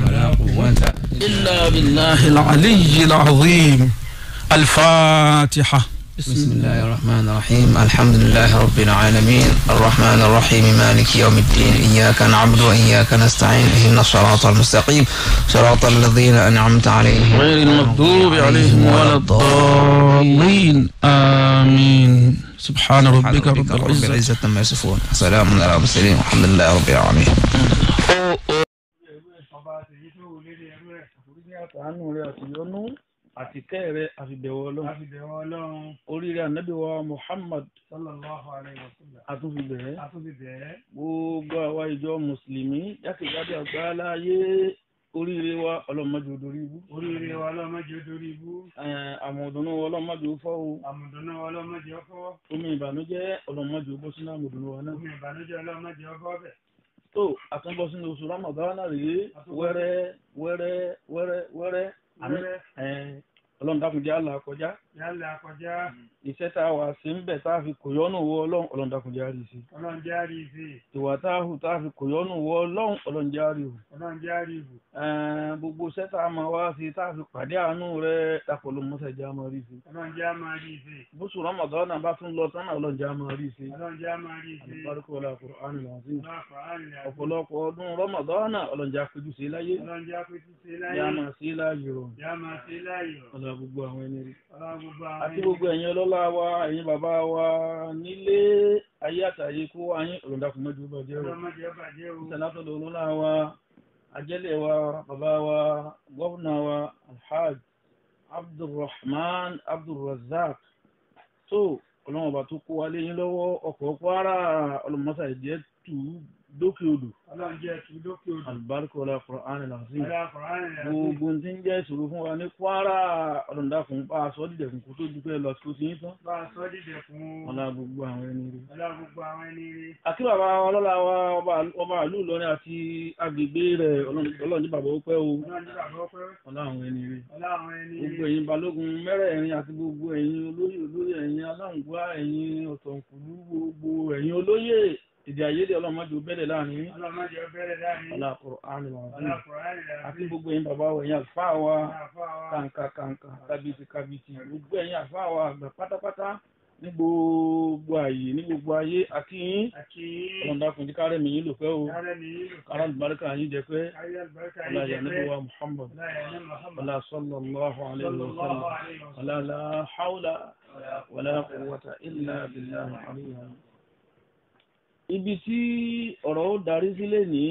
illa billahi al-aliyyil azim al-fatiha. بسم الله الرحمن الرحيم الحمد لله رب العالمين الرحمن الرحيم مالك يوم الدين إياك نعبد وإياك نستعين اهدنا الصراط المستقيم صراط الذين أنعمت عليهم غير المغضوب عليهم ولا الضالين آمين سبحان ربك رب العزة العزة عما يصفون سلام على المرسلين والحمد لله رب العالمين ọba àtẹ̀yí tó wù lédè ẹrú ẹ̀. àforíjì àtàánú rẹ̀ àti yọ́nú àti kẹ́ rẹ̀ àfibẹ̀wọ̀ ọlọ́run. àfibẹ̀wọ̀ ọlọ́run. oríire ànábì wa muhammad. sallallahu alayhi wa sallam. àtúnfibẹ̀ẹ́. àtúnfibẹ̀ẹ́. gbogbo àwa ìjọ mùsùlùmí jákèjádò àgbáláyé oríire wa ọlọ́mọdé odori ibú. oríire wa ọlọ́mọdé odori ibú. àmọ̀dùnú wa ọlọ́mọdé fọ́ o. àmọ̀dùnú wa ọlọ́mọdé fọ́. omi ìbànújẹ́ ọlọ́mọdé bọ́ sínú àmọ̀dùnú wa náà. omi ìbànújẹ́ ọlọ́mọdé ọkọ̀ bẹ̀ tó àtúnbọ̀ sínú oṣù ramadana rèé wẹ́rẹ́ wẹ́rẹ́ wẹ́rẹ́ wẹ́rẹ́ àmì ẹ̀ ọlọ́run dákun jẹ́ àlà kọjá. yálà kọjá iṣẹ́ tá a wà sí ń bẹ̀ tá a fi kò yọ́nù wọ ọlọ́run ọlọ́run dákun jẹ́ àrí sí. ọlọ́run jẹ́ àrí ìfẹ́ ìwà tá a hù tá a fi kò yọ́nù wọ ọlọ́run ọlọ́run jẹ́ àrí hù. ọlọ́run jẹ́ àrí ìbò Ẹ̀ẹ́n, gbogbo iṣẹ́ tá a máa wá sí tá a fi pàdé àánú rẹ̀ dàpọ̀ ló mọ́sẹ̀ jẹ́ àmọ́ rí sí. ọlọ́run jẹ́ àmọ́ àrí ìfẹ́ bóṣù ramadana bá tún lọ tán náà ọlọ́run jẹ́ àmọ́ rí sí. ọlọ́run jẹ́ àmọ́ àrí ìfẹ́ àlùbáríkọ̀ ọlá Qur'an al-azim. ọlọ́run àárín àti ọ̀pọ̀lọpọ̀ ọdún ramadana ọlọ́run jẹ́ àpéjú sí láyé. ọlọ́run jẹ́ àpètí sí ní láyé a máa sí láàyè rọ̀ jẹ́ àmọ́ sí láyò ọ̀la gbogbo àwọn ẹni rí. ọlọ́run gbogbo àwọn àti gbogbo ẹ̀yin ọlọ́lá wa ẹ̀yin bàbá wa nílé ayé àtàyè kó wa yín ọ̀lọ́dàkùn mọ́jú bàjẹ́ rọ̀. ọlọ́run jẹ́ bàjẹ́ o sẹ́nátọ̀dọ̀ olólá wa ajẹ́lẹ̀ wa bàbá wa gọ́vùnà wa alhaj abdulrahman abdulrazak tó ọlọ́run ọba tó kó wa léyìn lọ́wọ́ ọkọ̀ kwara ọlọ́mọṣà ìjẹ́ tù ú dókè odò ọlọ́run jẹ́ tu lókè odò alùbáríkà ọlá Qur'an al-azim ọlọ́run àárín àti gbogbo tí ń jẹ́ ìṣòro fún wa ní kwara ọlọ́dàkùn bá a sọ dídẹ̀kùn kó tó dúpẹ́ lọ tó ti yín tán bá a sọ dídẹ̀ fún ọlá gbogbo àwọn ẹni rí. ọlọ́run gbogbo àwọn ẹni rí àti bàbá wa ọlọ́lá wa ọba- ọba ìlú Ìlọrin àti agbègbè rẹ̀ ọlọ́run ní bàbá ó pẹ́ o ọlọ́run jẹ́ bàbá ọpẹ́ ọlá àwọn ẹni rí. ọlọ́run àwọn ẹni rí gbogbo ẹ̀yin balógun mẹ́rẹ̀ẹ̀rin àti gbogbo ẹ̀yin olóyè olóyè ẹ̀yin aláǹgbá ẹ̀yin ọ̀tọ̀nkùlú gbogbo ẹ̀yin olóyè èdè àìyedè ọlọ́mọdé ó bẹ̀rẹ̀ láàrin yín. ọlọ́run jẹ́ bẹ̀rẹ̀ láàrin ọlá Qur'an al-azim. ọlọ́run àárín àti gbogbo ẹ̀yin bàbá wa ẹ̀yin àlùfáà wa àfáà kàǹkà kàǹkà kábíyèsí kábíyèsí gbogbo ẹ̀yin àlùfáà wa àgbà pátápátá ní gbogbo ààyè ní gbogbo ayé àti yín àti ọlọ́dàkùn jí kárẹ̀ mi yín lò pẹ́ o kárẹ́ ní ìlú kárẹ̀ àlùbáríkà yín jẹ pé ayé àlùbáríkà ọlá yìí jẹ́ ìyànníbi pé wa Muhammad láyé ní Muhammad ọlá sallallahu alayhi wa sallallahu sallam alayhi wa sallam ọlá la hawla wala quwwata illa billahi aliyyil ibi tí ọ̀rọ̀ ó darí sílẹ̀ ní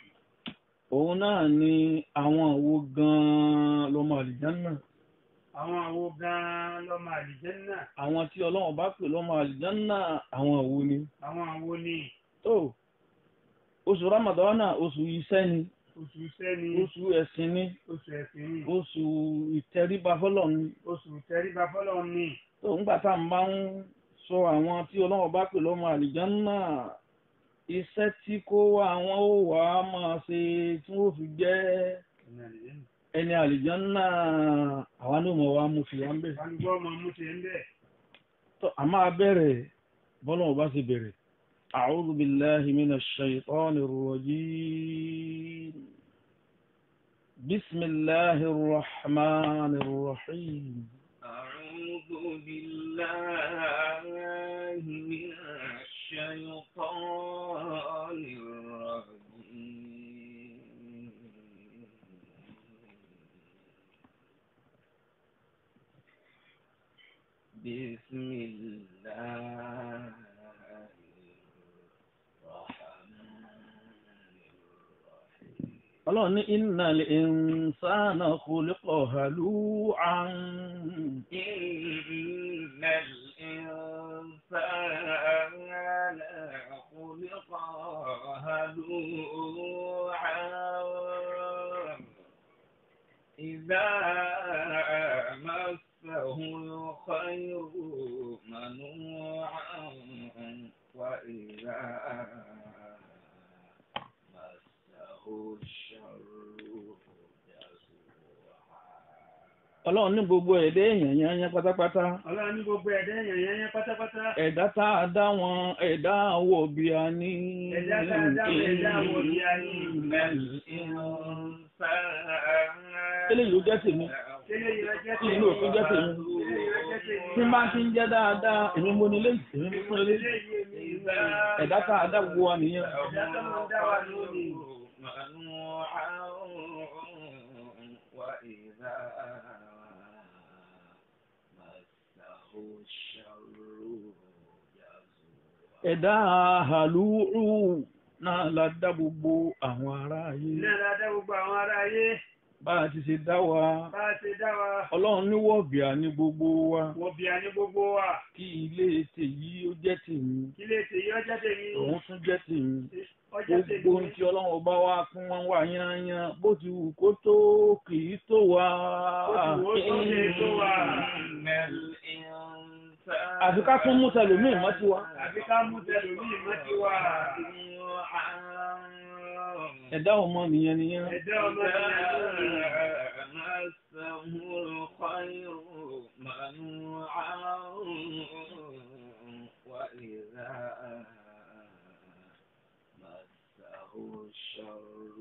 òun náà ni àwọn wo gan-an lọ́mọ àlìjánná àwọn àwo gan-an lọ́mọ àlìjẹ́nnà àwọn tí ọlọ́run bá pè lọ́mọ àlìjánná àwọn wo ni àwọn àwo ni tó oṣù ramadana oṣù iṣẹ́ ni oṣù sẹ́ni oṣù ẹ̀sìn ni oṣù ẹ̀sìn ni oṣù ìtẹríba fọ́lọ́run ni oṣù tẹríba fọlọ́ ni tó ń gbà tá à ń bá ń sọ àwọn tí ọlọ́run bá pè lọ́mọ àlìjánná iṣẹ́ tí kó àwọn ó wà á máa ṣe tí wọ́n fi jẹ́ ẹni àlìjánná àwa ní ìmọ̀ wa mú fi wá ń bẹ̀. kálukọ́ ọmọ mú tiẹ̀ ń bẹ̀. tó a máa bẹ̀rẹ̀ bọ́lọ́run bá ṣe bẹ̀rẹ̀. أعوذ بالله من الشيطان الرجيم بسم الله الرحمن الرحيم أعوذ بالله من الشيطان الرجيم بسم الله ọlọ́run ní innal insana khuliqa halu'an إن الإنسان خلق هلوعا إذا مسه الخير منوعا وإذا مسه الشر جزوعا ọlọ́run ní gbogbo ẹ̀dá èèyàn yẹn yẹn pátápátá ọlọ́run ní gbogbo ẹ̀dá èèyàn yẹn yẹn pátápátá. ẹ̀dá tá a dá wọn ẹ̀dá àwọ̀ bí a ní. ẹ̀dá tá a dá wọn ẹ̀dá àwọ̀ bí a ní. eléyìí ló jẹ́ tèmi Tẹ́lẹ̀ yìí lọ́jọ́ tí inú òfin jẹ́ tèmi tí n bá ti ń jẹ́ dáadáa èmi mo ní léyìí èmi mo fún eléyìí ẹ̀dá tá a dá gbogbo wa nìyẹn. Ẹ̀dá tó máa ń dá wa lónìí. منوعا وإذا مسه الشر جزوعا ẹ̀dá àhàlùrù náà la dá gbogbo àwọn ará ayé Ilé la dá gbogbo àwọn ará ayé. bá a ti ṣe dá wa Bá a ṣe dá wa. ọlọ́run ní wọ̀bìà ní gbogbo wa Wọ́n bí a ní gbogbo wa. kí ilé tèyí ó jẹ́ tèmi Kí lè tèyí ọjọ́ tèmi. òun tún jẹ́ tèmi Ọjọ́ tèmi. gbogbo ohun tí ọlọ́run ọba wa fún wọn wà yányán bó ti wù kó tó kì í tó wa. Ó ti wò ó tó lè tó wa. إن الإنسان àfi ká tún mú tẹlòmíì mọ́ tiwa. Àbí ká mú tẹlòmíì mọ́ ti wà. ẹ̀dá ọmọ nìyẹn nìyẹn. Ẹ̀dá ọmọ ìyá مسه الخير منوعا وإذا مسه الشر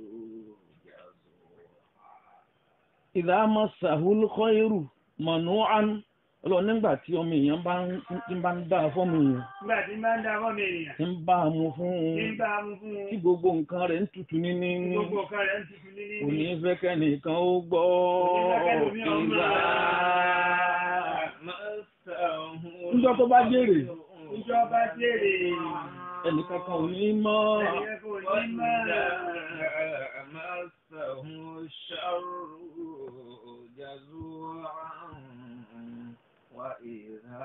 جزوعا ìdá masahul khairu manu'an ọlọ́run nígbà tí ọmọ èèyàn bá ń tí bá ń dá fọ́mọ èèyàn Nígbà tí máa ń dá fọ́ọ̀mù ènìyàn. tí ń bá a mú fún Ní un bá a mú fún un. tí gbogbo nǹkan rẹ̀ ń tutù níní Gbogbo ọ̀kan rẹ̀ ń tutù ní kò níní. ní fẹ́ kẹ́nìkan ó gbọ́ Kò ní fẹ́ kẹ́lòmíì ó mọ̀. ìgbà مسه níjọ́ tó bá jèrè Ìjọba jèrè. ẹnìkan kan ò ní mọ́ Ẹnìkan kò ní mọ̀. مسه الشر جزوعا وإذا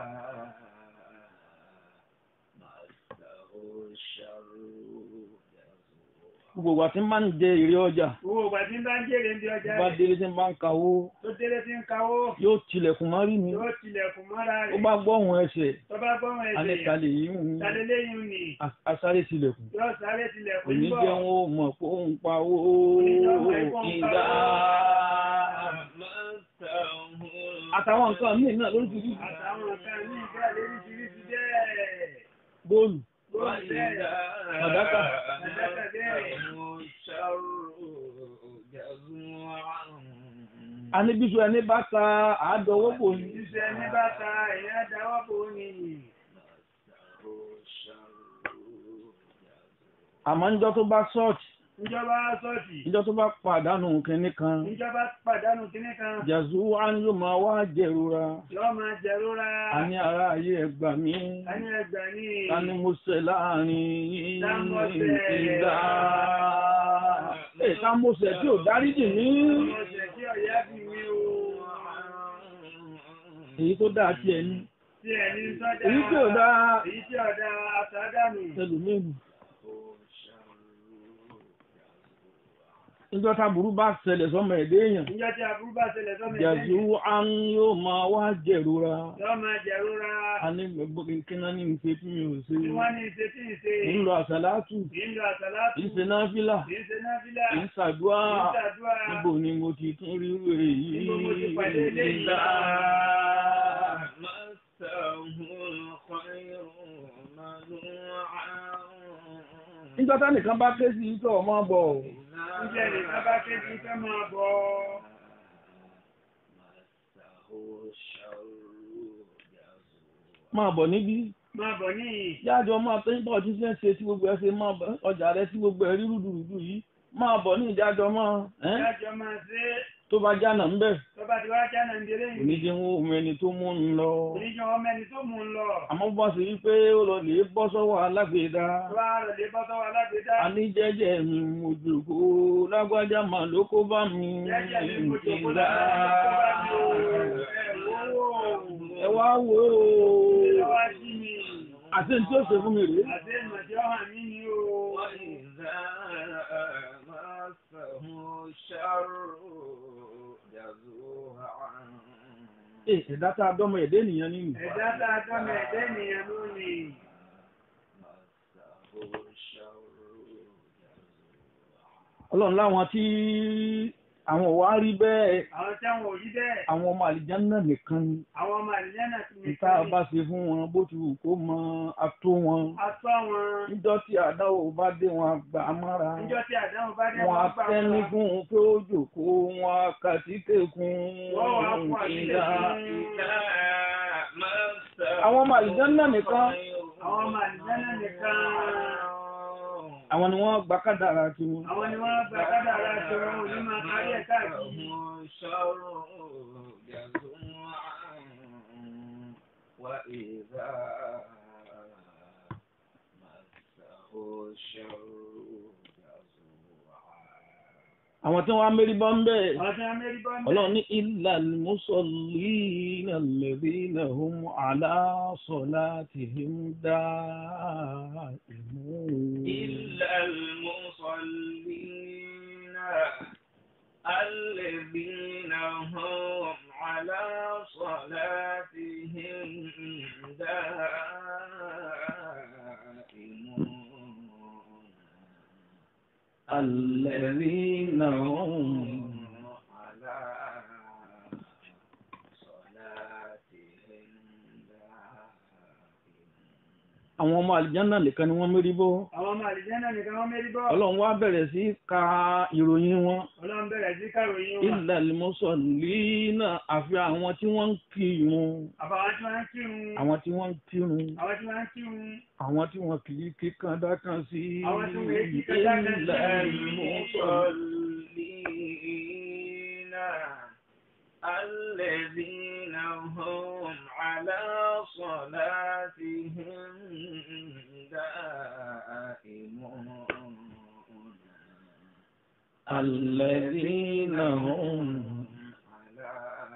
مسه الشر جزوعا gbogbo àti máa ń jẹ èrè ọjà Owó ìgbà tí ń bá ń jèrè ń di ọjà bá rẹ̀. délé tí ń bá ń kawó Tó délé tí ń kawó. yóò tilẹ̀kùn má rí mi Yóò tilẹ̀kùn mọ́ra ó rẹ̀. bá gbọ́ ohun ẹsẹ̀ Tó bá gbọ́mọ ẹsẹ̀. alẹ́kalẹ̀ yìí ń Tàlélẹ́yìn ni. asáré tilẹ̀kùn Yóò sáré tilẹ̀kùn òní ń bọ̀. jẹ́ wọn ó mọ̀ pé ó ń pa owó ìdá àtàwọn nǹkan míì náà lórí ti rí Àtàwọn nǹkan ní ìgbà lóríṣiríṣi bẹ́ẹ̀. bóòlù Bóòlù bẹ́ẹ̀. Fàdákà. Fàdákà bẹ́ẹ̀. a ní bíṣu ẹni bá ta àádọ́wọ́ bò ní Ìṣẹ́ ní bàtà ẹ̀yà dáwọ́ bò ní. àmọ́ níjọ́ tó bá ṣọ́ọ̀tì Ìjọba sọ́ọ̀tì. níjọ́ tó bá pàdánù kínní kan Ìjọba pàdánù kínní kan. jàzú wa ni yóò máa wá jẹrora Yọ́ máa jẹ̀rora. a ní ara ayé ẹgbà mí A ní ẹgbà ní. ta ni mo ṣẹ̀ láàrin Ta mo ṣẹ̀? ìdá ẹ̀ ta mo ṣẹ̀ tí ò dáríjì mí Ọmọ ọ̀sẹ̀ tí ọ̀yá bí mi o. èyí tó dáa tiẹ̀ ní Tí ẹni sọ́jà. èyí tí ò dáa Èyí tí ọ̀dà àtàdánù. ẹlòmíì níjọ́ tá burú bá ṣẹlẹ̀ sọ́mọ ẹ̀dẹ́ èèyàn níjọ́ tí aburú bá ṣẹlẹ̀ sọ́mọ ẹ̀dẹ́ jẹ̀sù án yóò máa wá jẹ̀rora yóò máa jẹ̀rora a ní gbogbo kíná ní ìṣe tí mi ò ṣe tí wọ́n ní ṣe tí ì ṣe ń lọ àṣàlátù kì í lọ àtàlátù ń ṣe náfìlà kì í ṣe náfìlà ń ṣàdúrà kì í ṣàdúrà níbo ni mo ti tún rí èyí Níbo mo ti pàdé eléyìí? Ìlà níjọ́ tá nìkan bá ké sí ìtọ̀ ọmọ bọ̀ níjẹ́ nìkan bá ké sí fẹ́ máa bọ̀ máa bọ̀ níbí máa bọ̀ níyì yájọ máa tó ń bọ̀ tí ṣe ń ṣe tí gbogbo ẹ ṣe máa bọ̀ ọjà rẹ tí gbogbo ẹ rí rúdurùdu yìí máa bọ̀ ní ìjájọ máa ẹ́ ìdájọ́ máa ṣe tó bá jánà ń bẹ̀ tó bá ti wá jáná ń délé yìí oníjẹ́ wọn ò mẹni tó mú un lọ oníjọ́ ọmọ ẹni tó mú un lọ àmọ́ bá ṣe rí pé ó lọ lè bọ́ sọ́wọ́ alágbèédá tó bá rẹ̀ lé bọ́ sọ́wọ́ alágbèédá a ní jẹ́jẹ́ mi mo jòkó lágbájá mà ló kó bá mi jẹ́jẹ́ mi mo jòkó ìlà. lára tó bá mi o ẹ̀ wò ó ẹ wá wò ó ilé wa jí mi àti ní tí ó ṣe fún mi rèé. àti ìmọ̀jẹ́ ọ̀hàn mi ni o. Ẹ ẹ̀dá tá a dọ́mọ ẹ̀dẹ́ nìyẹn nínú. ẹ̀dá tá a dán mi ẹ̀dẹ́ nìyẹn lónìí. Ọlọ́run láwọn tí àwọn ò wá rí bẹ́ẹ̀ àwọn tí àwọn òyí bẹ́ẹ̀ àwọn ọmọ àlìjánnà nìkan ni. àwọn ọmọ àlìyànà ti ní Níta bá ṣe fún wọn bó ti wù kó mọ ató wọn. atọ́ wọn Níjọ́ tí àdáwò bá dé wọn àgbà mára. níjọ́ tí àdáhùn bá dé Wọ́n á wọn gbà tẹ́ni wọn. fún un pé ó jòkó wọn á kàtíkèkún. Wọ́n wá kú àtìlẹ́ Àwọn ọmọ àlìjánnà nìkan. àwọn ọmọ àlìyànà nìkan. Àwọn ni wọ́n gba kádàrá tiwọn. àwọn ni wọ́n gba kádàrá tí wọn ò ní máa parí ẹ̀ káàkiri. وإذا مسه الشر Àwọn tí wọ́n á mérí bọ́ ń bẹ́ẹ̀. àwọn tí wọ́n mérí bọ́ ń bẹ̀. Ọlọ́run ní illa al-musallina alladhina hum ala salatihim da'imun. إلا المصلين الذين هم على صلاتهم دائمون الذين هم على صلاتهم دائمون àwọn ọmọ àlìjánà nìkan ni wọ́n mérí bọ́. àwọn ọmọ àlìyànà nìkan wọ́n mérí bọ́. Ọlọ́run wá bẹ̀rẹ̀ sí ka ìròyìn wọn. ọlọ́run bẹ̀rẹ̀ sí kàròyìn wọn. illa al-musallina àfi àwọn tí wọ́n ń kírun. àbàwọn tí wọ́n ń kírun. Àwọn tí wọ́n ń kírun. àwọn tí wọ́n ń kírun. Àwọn tí wọ́n kì í kíkan dákan sí. Àwọn tí wọ́n kì í kíkan dákan sí. illa al-musallina. المصلين الذين هم على صلاتهم دائمون الذين هم على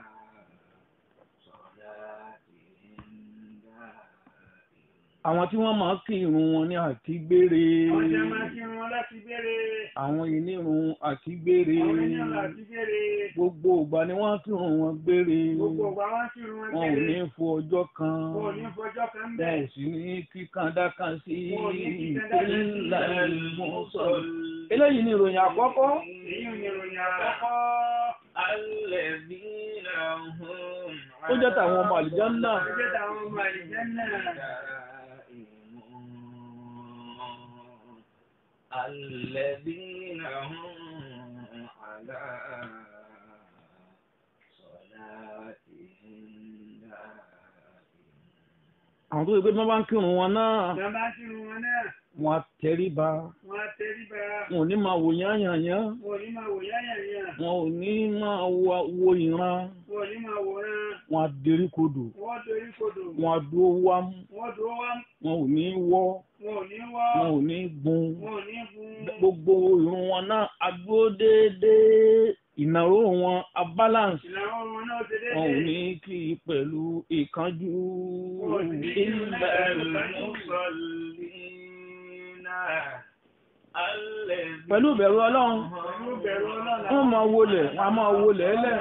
صلاتهم دائمون àwọn tí wọ́n máa kírun wọn ní àkígbére. àwọn tí wọ́n máa ń kírun wọn láti béèrè. àwọn ìnírun àkígbére. àwọn ènìyàn láti béèrè. gbogbo ìgbà ni wọ́n kírun wọn gbére. gbogbo ọgbà wọn kírun wọn wọn ò ní béèrè. fo ọjọ́ kan. wọn ò ní fọjọ́ kan wọn ò bẹ́ẹ̀. sì ní kíkan dákan sí. Wọn ò ní kíkan dákan sí. illa al-musallin. eléyìí ni ìròyìn àkọ́kọ́. èyí ni ìròyìn àkọ́kọ́. الذين هم ó jẹ́ tàwọn ọmọ àlìjánnà. ó jẹ́ tàwọn ọmọ àlìjẹ́nà. دائمون الذين هم على صلاتهم دائمون àwọn tó yẹ pé bí wọ́n bá ń kírun wọn náà ìjọba bá kírun wọn náà. wọn á tẹríba wọn á tẹríba. wọn ò ní máa wò yányànyán wọn ò ní máa wò yáyàyà. wọn ò ní máa wo- wo ìran wọn ò ní máa wòran. wọn á derí kodò wọ́n dorí kodò. wọn á dúró wámú wọ́n dúró wá. wọn ò ní wọ́ wọn ò ní wọ́. wọn ò ní gun wọn ò ní gun. gbogbo ìrun wọn náà á dúró déédéé ìnáró wọn á balance ìlànà wọn náà ṣe wọn ò déédéé. ní kí i pẹ̀lú ìkánjú Wọn ò sì ní kí i ilẹ̀ pẹ̀lú المصلين pẹ̀lú ìbẹ̀rù ọlọ́run Pẹ̀lú bẹ̀rù ọlọ́run. wọ́n máa wọlé wọ́n á máa wọlé ẹlẹ́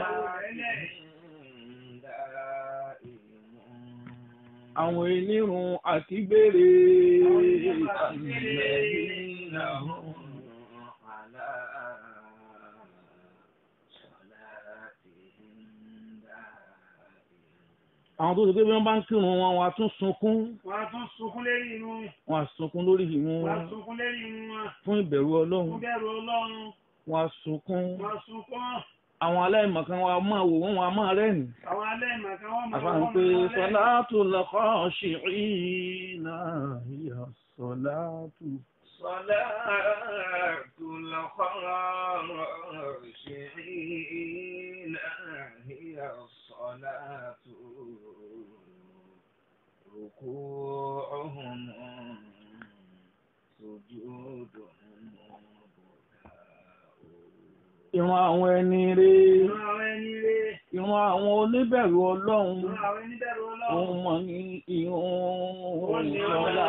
àwọn onírun àti gbére àwọn tó ti pé bí wọ́n bá ń kírun wọn wọ́n á tún sunkún Wọ́n á tún sunkún lérí inú. wọ́n á sunkún lórí ìrun Wọ́n á wọn sunkún lérí inú wọn. fún ìbẹ̀rù Fún ọlọ́run bẹ̀rù ọlọ́run. wọ́n á sunkún Wọ́n á sunkún. àwọn aláìmọ̀kan wọn á máa wò wọ́n wọn á máa rẹ́rìn Àwọn aláìmọ̀kan wọ́n máa àfààní wọ́n pé máa rẹ́rìn. sọláàtù lọ́kọ́ ṣìrìnà ìyá sọláàtù. صلاة الخاشعين هي الصلاة ركوعهم سجودهم ìran àwọn ẹni rè Ìran àwọn ẹni rere. ìran àwọn oníbẹ̀rù ọlọ́run Ìran àwọn oníbẹ̀rù ọlọ́run. òun mọ̀ ní ìhun ìṣọ̀lá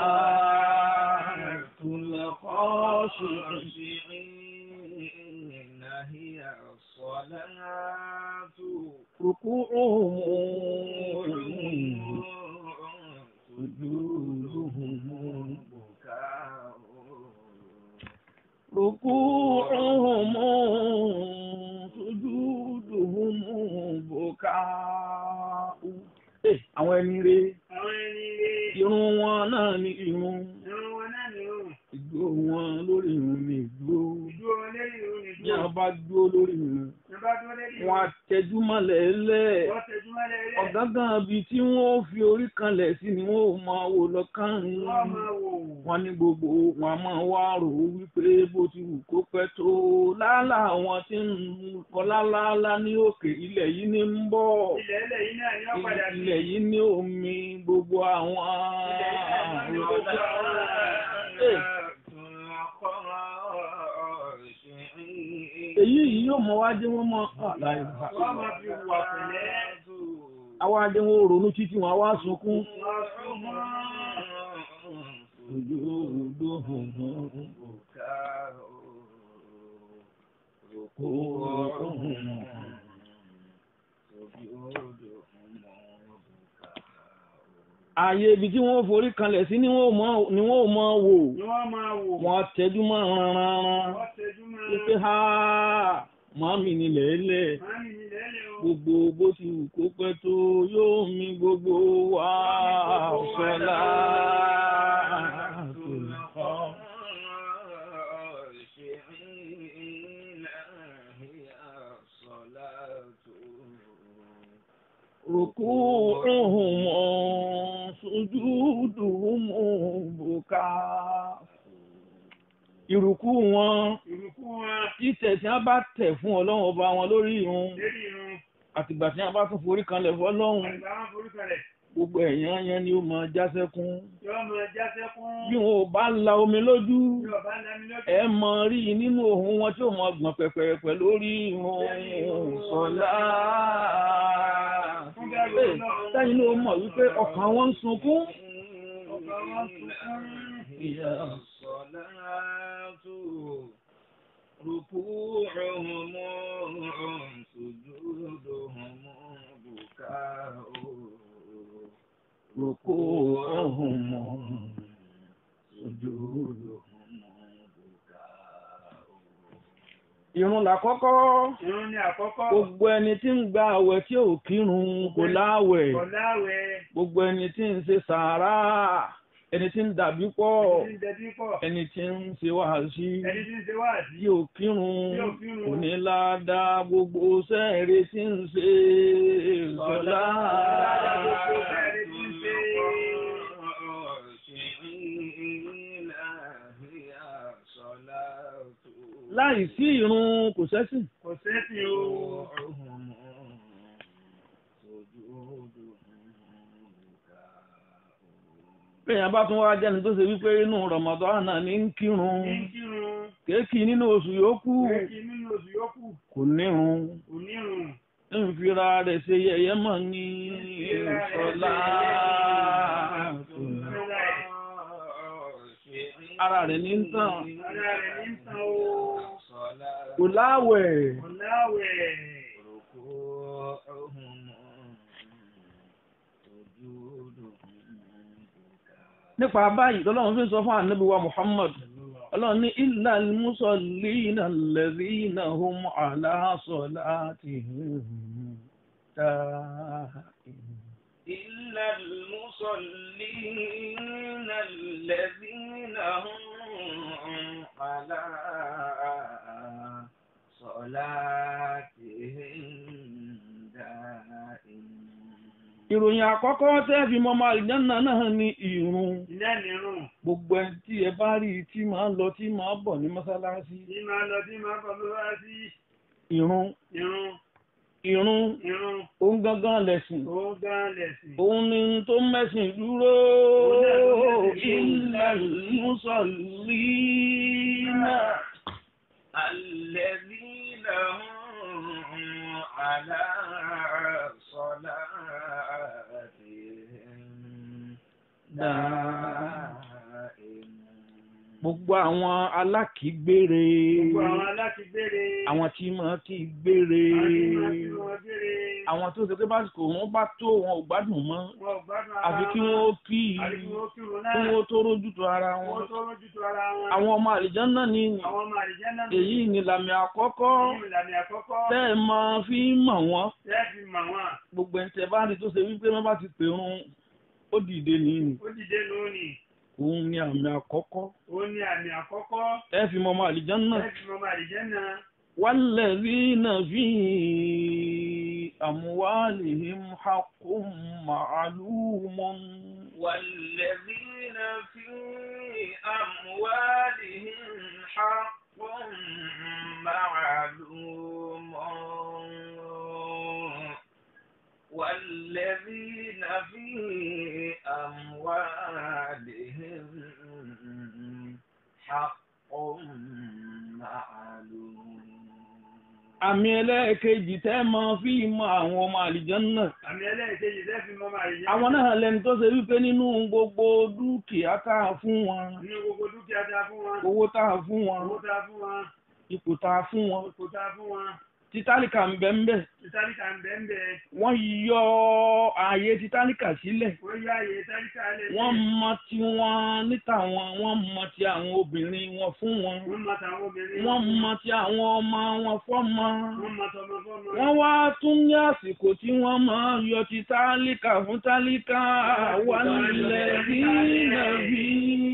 tùlẹ̀kọ́ ṣìrìn. الخاشعين هي الصلاة Rùkú òun سجودهم بكاء rùkú òun sujúdùhùn bùkà. Àwọn ẹni rè Àwọn ẹni rere. irun wọn náà ní irun Ìran wọn náà ni ó. ìgbó wọn lórí irun ní ìgbó. Ìdúró wọn lérí ìrun ni Bí a ìdúró. bá dúró lórí irun, Ní bá dúró lérí ìrun. wọn á tẹjú mọ́lẹ̀ lẹ̀. Wọ́n tẹjú mọ́lẹ̀ ilé. ọ̀gángan ibi tí wọ́n ó fi orí kanlẹ̀ sí ni wọ́n ó máa wò lọ́kàn Wọ́n máa wò. wọn ní gbogbo wọn a máa wá rò ó wípé bó ti wù kó pẹ́ tó lálá àwọn tí ń kọ lálálá ní òkè ilẹ̀ yìí ní ń bọ̀ Ilẹ̀ ilẹ̀ yìí náà ni wọ́n padà sí. ilẹ̀ yìí ní omi gbogbo àwọn Eh, èyí yìí yóò mọ wá dé wọn mọ àlàyé Wọ́n máa fi wà pẹ̀lẹ́. àwa dé wọn ò ronú títí wọn àwa sunkún. Wọ́n súnmọ́. ojú odò hùn kó ààyè ibi tí wọ́n forí kanlẹ̀ sí ni wọ́n ò mọ- ni wọ́n ò mọ wò Ni wọ́n máa wò. wọ́n tẹ́jú mọ́ ranran Wọ́n tẹjú mọ́. wípé ha màmí ni lẹ́lẹ̀ Màámi ni lẹ́lẹ̀ o. gbogbo bó ti wù kó pẹ́ tó yóò mi gbogbo wa sọ́lá. ركوعهم سجودهم بكاء ìrùkú wọn Ìrùkú wọn. títẹ̀ tí wọ́n bá tẹ̀ fún ọlọ́run ọba wọn lórí irun Lérí ìrun. àtìgbà tí wọ́n bá tún forí kanlẹ̀ fọlọ́run Àgbà wọn forúkọ rẹ̀. gbogbo ẹ̀yàn yẹn ni ó máa jásẹ́kún Yọ́ máa jáṣẹ́ fún. bí wọn ò bá la omi lójú Bí ọba ń dání lójú. ẹ mọ rí i nínú ohun wọn tí ó mọ gbọ̀n pẹ̀pẹ̀pẹ̀ lórí irun sọlá. sẹ́yìn ló mọ̀ wípé ọkàn wọn ń sunkún. Ọba wọn sunkún. ìyá الصلاة ركوعهم سجودهم بكاء ركوعهم Ìrun làkọ́kọ́ Ìrun ni àkọ́kọ́. gbogbo ẹni tí ń gba àwẹ̀ tí ò kírun kò láwẹ̀ Kọ̀láwẹ̀. gbogbo ẹni tí ń ṣe sàárà ẹni tí ń dàbí pọ̀ Ẹni tí ń dẹbí pọ̀. ẹni tí ń ṣe wàásí Ẹni tí ń ṣe wáàsí. tí ò kírun Tí ò kírun. kò ní ládàá gbogbo sẹ́ẹ̀rẹ̀ tí ń ṣe sọ́lá. láì sí ìrun kò sẹ́sìn. Kò sẹ́sìn o. bẹ́ẹ̀ bá tún wá jẹ́ni tó ṣe wípé inú Ramadan ní ń kírun Ní kírun. kéèkì nínú oṣù yòókù Kéèkì nínú oṣù yòókù. kò nírun Kò nírun. ń fira rẹ̀ ṣe yẹ̀yẹ́ mọ̀ ní sọ́lá. Bismillah. ara rẹ̀ ní ń tàn Ara rẹ̀ ní sàn o. kò láwẹ̀ Kò láwẹ̀. nípa báyìí lọ́lọ́run fi ń sọ fún ànábì wa Muhammad ọlọ́run ní illal musallina alladhina hum ala salatihim da'imun. إلا المصلين الذين هم على صلاتهم دائمون ìròyìn àkọ́kọ́ tẹ́ fi mọ́ ọmọ àlìjáná náà ní ìrun Ilé nìrùn. gbogbo ẹni tí ẹ bá rí i tí máa ń lọ tí máa ń bọ̀ ní mọ́sálásí Tí máa lọ tí máa bọ̀ ló wá sí ìrun irun. ìrun Irun. òun gangan lẹ̀sìn Ó gán lẹ̀sìn. òun ni tó mẹ́sìn dúró Illal illal musallina الذين هم على صلاتهم دائمون gbogbo àwọn alákìígbére Gbogbo àwọn alákìgbére. àwọn tí máa kí gbére Àwọn tí máa fi wọn gbére. àwọn tó ṣe pé básìkò wọn bá tó wọn ò gbádùn mọ́ Wọn ò gbádùn ara àfi kí wọn. wọn ó kí Àfi kí wọ́n kírun kí náà. wọn ó tó rójú tó ara wọn Wọ́n tó rójú tó ara wọn. àwọn ọmọ àlìjánnà ní Àwọn ọmọ àlìjẹ́ náà. èyí ni làmì àkọ́kọ́ Èyí ìlànà àkọ́kọ́. tẹ́ ẹ máa fi mọ̀ wọ́n Tẹ́ fi mọ̀ wọ́n. gbogbo ẹni tẹ́ bá rí tó ṣe wípé wọ́n bá ti pèrun ó dìde nìyí Ó dìde lónìí. òun ni àmì àkọ́kọ́ Ó ní àmì àkọ́kọ́. ẹ fi mọ ọmọ àlìjánnà Tẹ́ fi mọ̀ ọmọ àlìjẹ́ náà. والذين في أموالهم حق معلوم والذين في أموالهم حق معلوم والذين في أموالهم حق معلوم àmì ẹlẹ́ẹ̀kejì tẹ́ máa fi mọ àwọn ọmọ àlìjánnà Àmì ẹlẹ́ẹ̀kejì tẹ́ fi mọ̀ ọmọ àlìjẹ́ àwọn náà lẹni tó ṣe wípé nínú gbogbo dúkìá tá a fún wọn Nínú gbogbo dúkìá tá a fún wọn. owó tá a fún wọn Owó tá a fún wọn. ipò tá a fún wọn Ipò tá a fún wọn. títálíkà ń bẹ ń bẹ Títálíkà ń bẹ́ẹ̀ ń bẹ́ẹ̀. wọ́n yọ ààyè títálíkà sílẹ̀ Wọ́n yá àyè tálíkà lẹ̀. wọ́n mọ ti wọn níta wọn wọ́n mọ ti àwọn obìnrin wọn fún wọn Wọ́n mọ tàwọn obìnrin. wọ́n mọ ti àwọn ọmọ wọn fọ́mọ Wọ́n mọ tọmọ fọ́mọ. wọ́n wá tún ní àsìkò tí wọ́n máa yọ ti tálíkà fún tálíkà wà nílẹ̀ bí nàbí.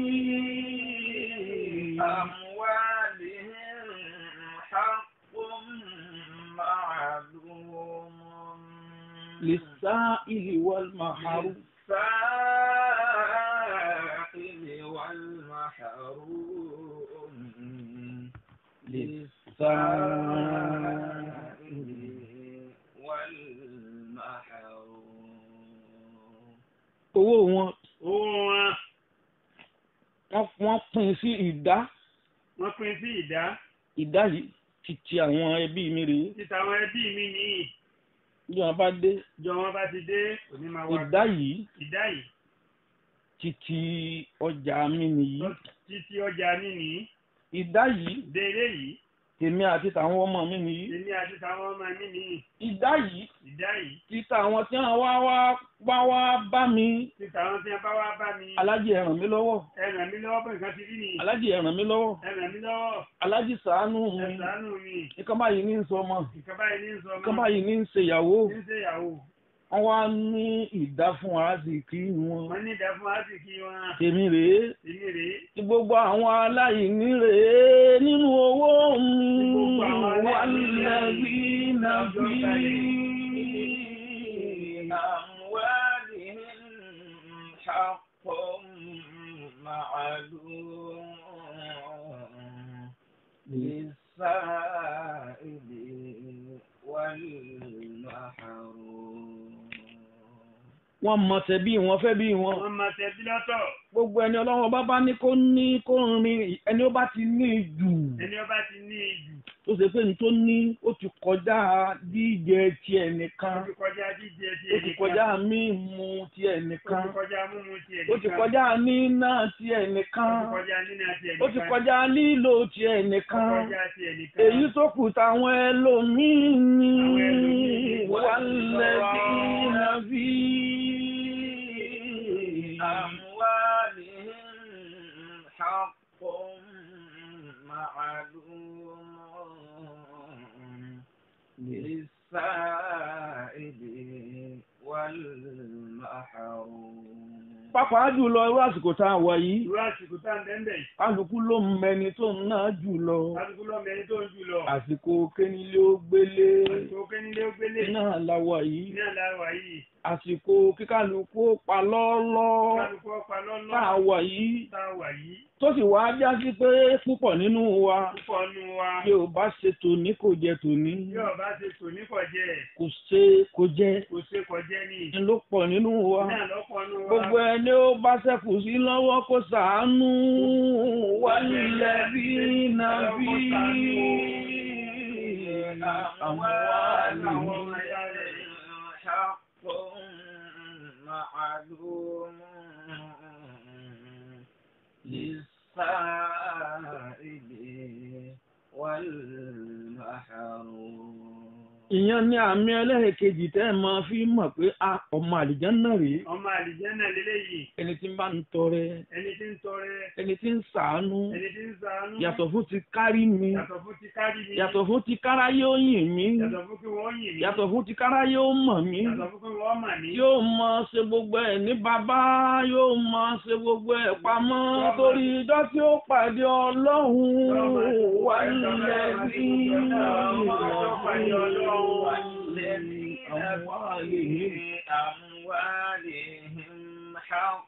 أموالهم حق معلوم للسائل والمحروم للسائل والمحروم للسائل والمحروم owó wọn Owó wọn. wọ́n wọ́n pín sí ìdá Wọ́n pín sí ìdá. ìdá yìí ti ti àwọn ẹbí mi rèé Títa àwọn ẹbí mi nìyí. bí wọ́n bá dé Jọ wọn bá ti dé. Òní máa wá. ìdá yìí Ìdá yìí. ti ti ọjà mi nìyí Títí ọjà mi nìyí. ìdá yìí Délé yìí. tèmi àti tàwọn ọmọ mi nìyí Èmi àti tàwọn ọmọ mi nìyí. ìdá yìí Ìdá yìí. títa àwọn tí wọ́n wá wá wá wá bá mi Títa àwọn tí wọ́n bá wá bá mi. alájì ẹ ràn mí lọ́wọ́ Ẹ ràn mí lọ́wọ́ pé nǹkan ti rí nìyí. alájì ẹ ràn mí lọ́wọ́ Ẹ ràn mí lọ́wọ́. alájì ṣàánú Ẹ mi ṣàánú mi. nǹkan báyìí ní í sọ ọmọ Nǹkan báyìí ní sọ ọmọ. nǹkan báyìí ní í ṣèyàwó Ní ṣe ìyàwó. wọ́n wá ní ìdá fún aráàsìkí wọn Wọ́n ní ìdá fún àsìkí wọn. tèmi rèé Èmi rèé. tí gbogbo àwọn aláìní rèé nínú owó mi gbogbo àwọn wà aláìní lẹ́bí nàbí. أموالهم حق معلوم للسائل والمحروم wọ́n mọ tẹ̀bí wọn fẹ́ bí wọn. Wọ́n máa tẹ̀bí lọ́tọ̀. gbogbo ẹni ọlọ́run ọba bá ní kó ní kó rin ẹni ó bá ti ní jù Ẹni ọba ti ní ìjù. tó ṣe pé ní tó ní ó ti kọjá jíjẹ tiẹ̀ nìkan ó ti kọjá jíjẹ ti ó ti ẹnìkan. kọjá mímu tiẹ̀ ó nìkan ti kọjá mímu ti ó ti ẹnìkan. kọjá níná tiẹ̀ ó nìkan ti kọjá nínú ti ẹnìkan. ó ti kọjá lílo tiẹ̀ ó ti nìkan kọjá ti ẹnìkan. èyí tó kù táwọn ẹlòmíín ní Àwọn ẹlòmíín wà lẹ́bí nàbí. أموالهم حق معلوم للسائل والمحروم pàápàá jùlọ irú àsìkò tá a wà yìí irú àsìkò tá à ń bẹ́ẹ̀ bẹ́ẹ̀ kálukú ló ń mẹni tó ń ná jùlọ kálukú lọ́mọ ẹni tó ń jù lọ. àsìkò kénílé ó gbélé àsìkò kénílé ó gbélé. náà la wà yìí ní àlàáwá yìí. àsìkò kíkálukú ó pa lọ́lọ́ kálukú ọ̀pá lọ́lọ́. tá a wà yìí tá a wà yìí. tó sì wá já sí pé púpọ̀ nínú wa púpọ̀ nu wa. bí o bá ṣe tòní kò jẹ tòní yóò bá ṣe tò ní kọjẹ́ kò ṣe kò jẹ kò ṣe kọjẹ́ ní. ni ló pọ̀ nínú wa náà lọ́pọ̀ nu wa. gbogbo ẹni ó bá ṣẹ́kù sí lọ́wọ́ kó ṣàánú wálé bí nàbí أموالهم حق معلوم للسائل والمحروم ìyẹn ní àmì ẹlẹ́ẹ̀kejì tẹ́ ẹ máa fi mọ̀ pé a ọmọ àlìjánnà rèé ọmọ àlìjẹ́nà lélẹ́yìí ẹni tí ń bá ń tọrẹ ẹni tí ń tọrẹ ẹni tí ń ṣàánú ẹni tí ń ṣàánú yàtọ̀ fún ti kárí mi yàtọ̀ fún ti kárí mi yàtọ̀ fún ti káráyé ó yìn mí yàtọ̀ fún kí wọ́n yìn mí yàtọ̀ fún ti káráyé ó mọ̀ mí yàtọ̀ fún kí wọ́n mà mí yóò máa ṣe gbogbo ẹ̀ ní bàbá yóò máa ṣe gbogbo ẹ̀ pamọ́ torí ijọ́ tí ó pàdé ọlọ́run wà nílẹ̀ bí أموالهم حق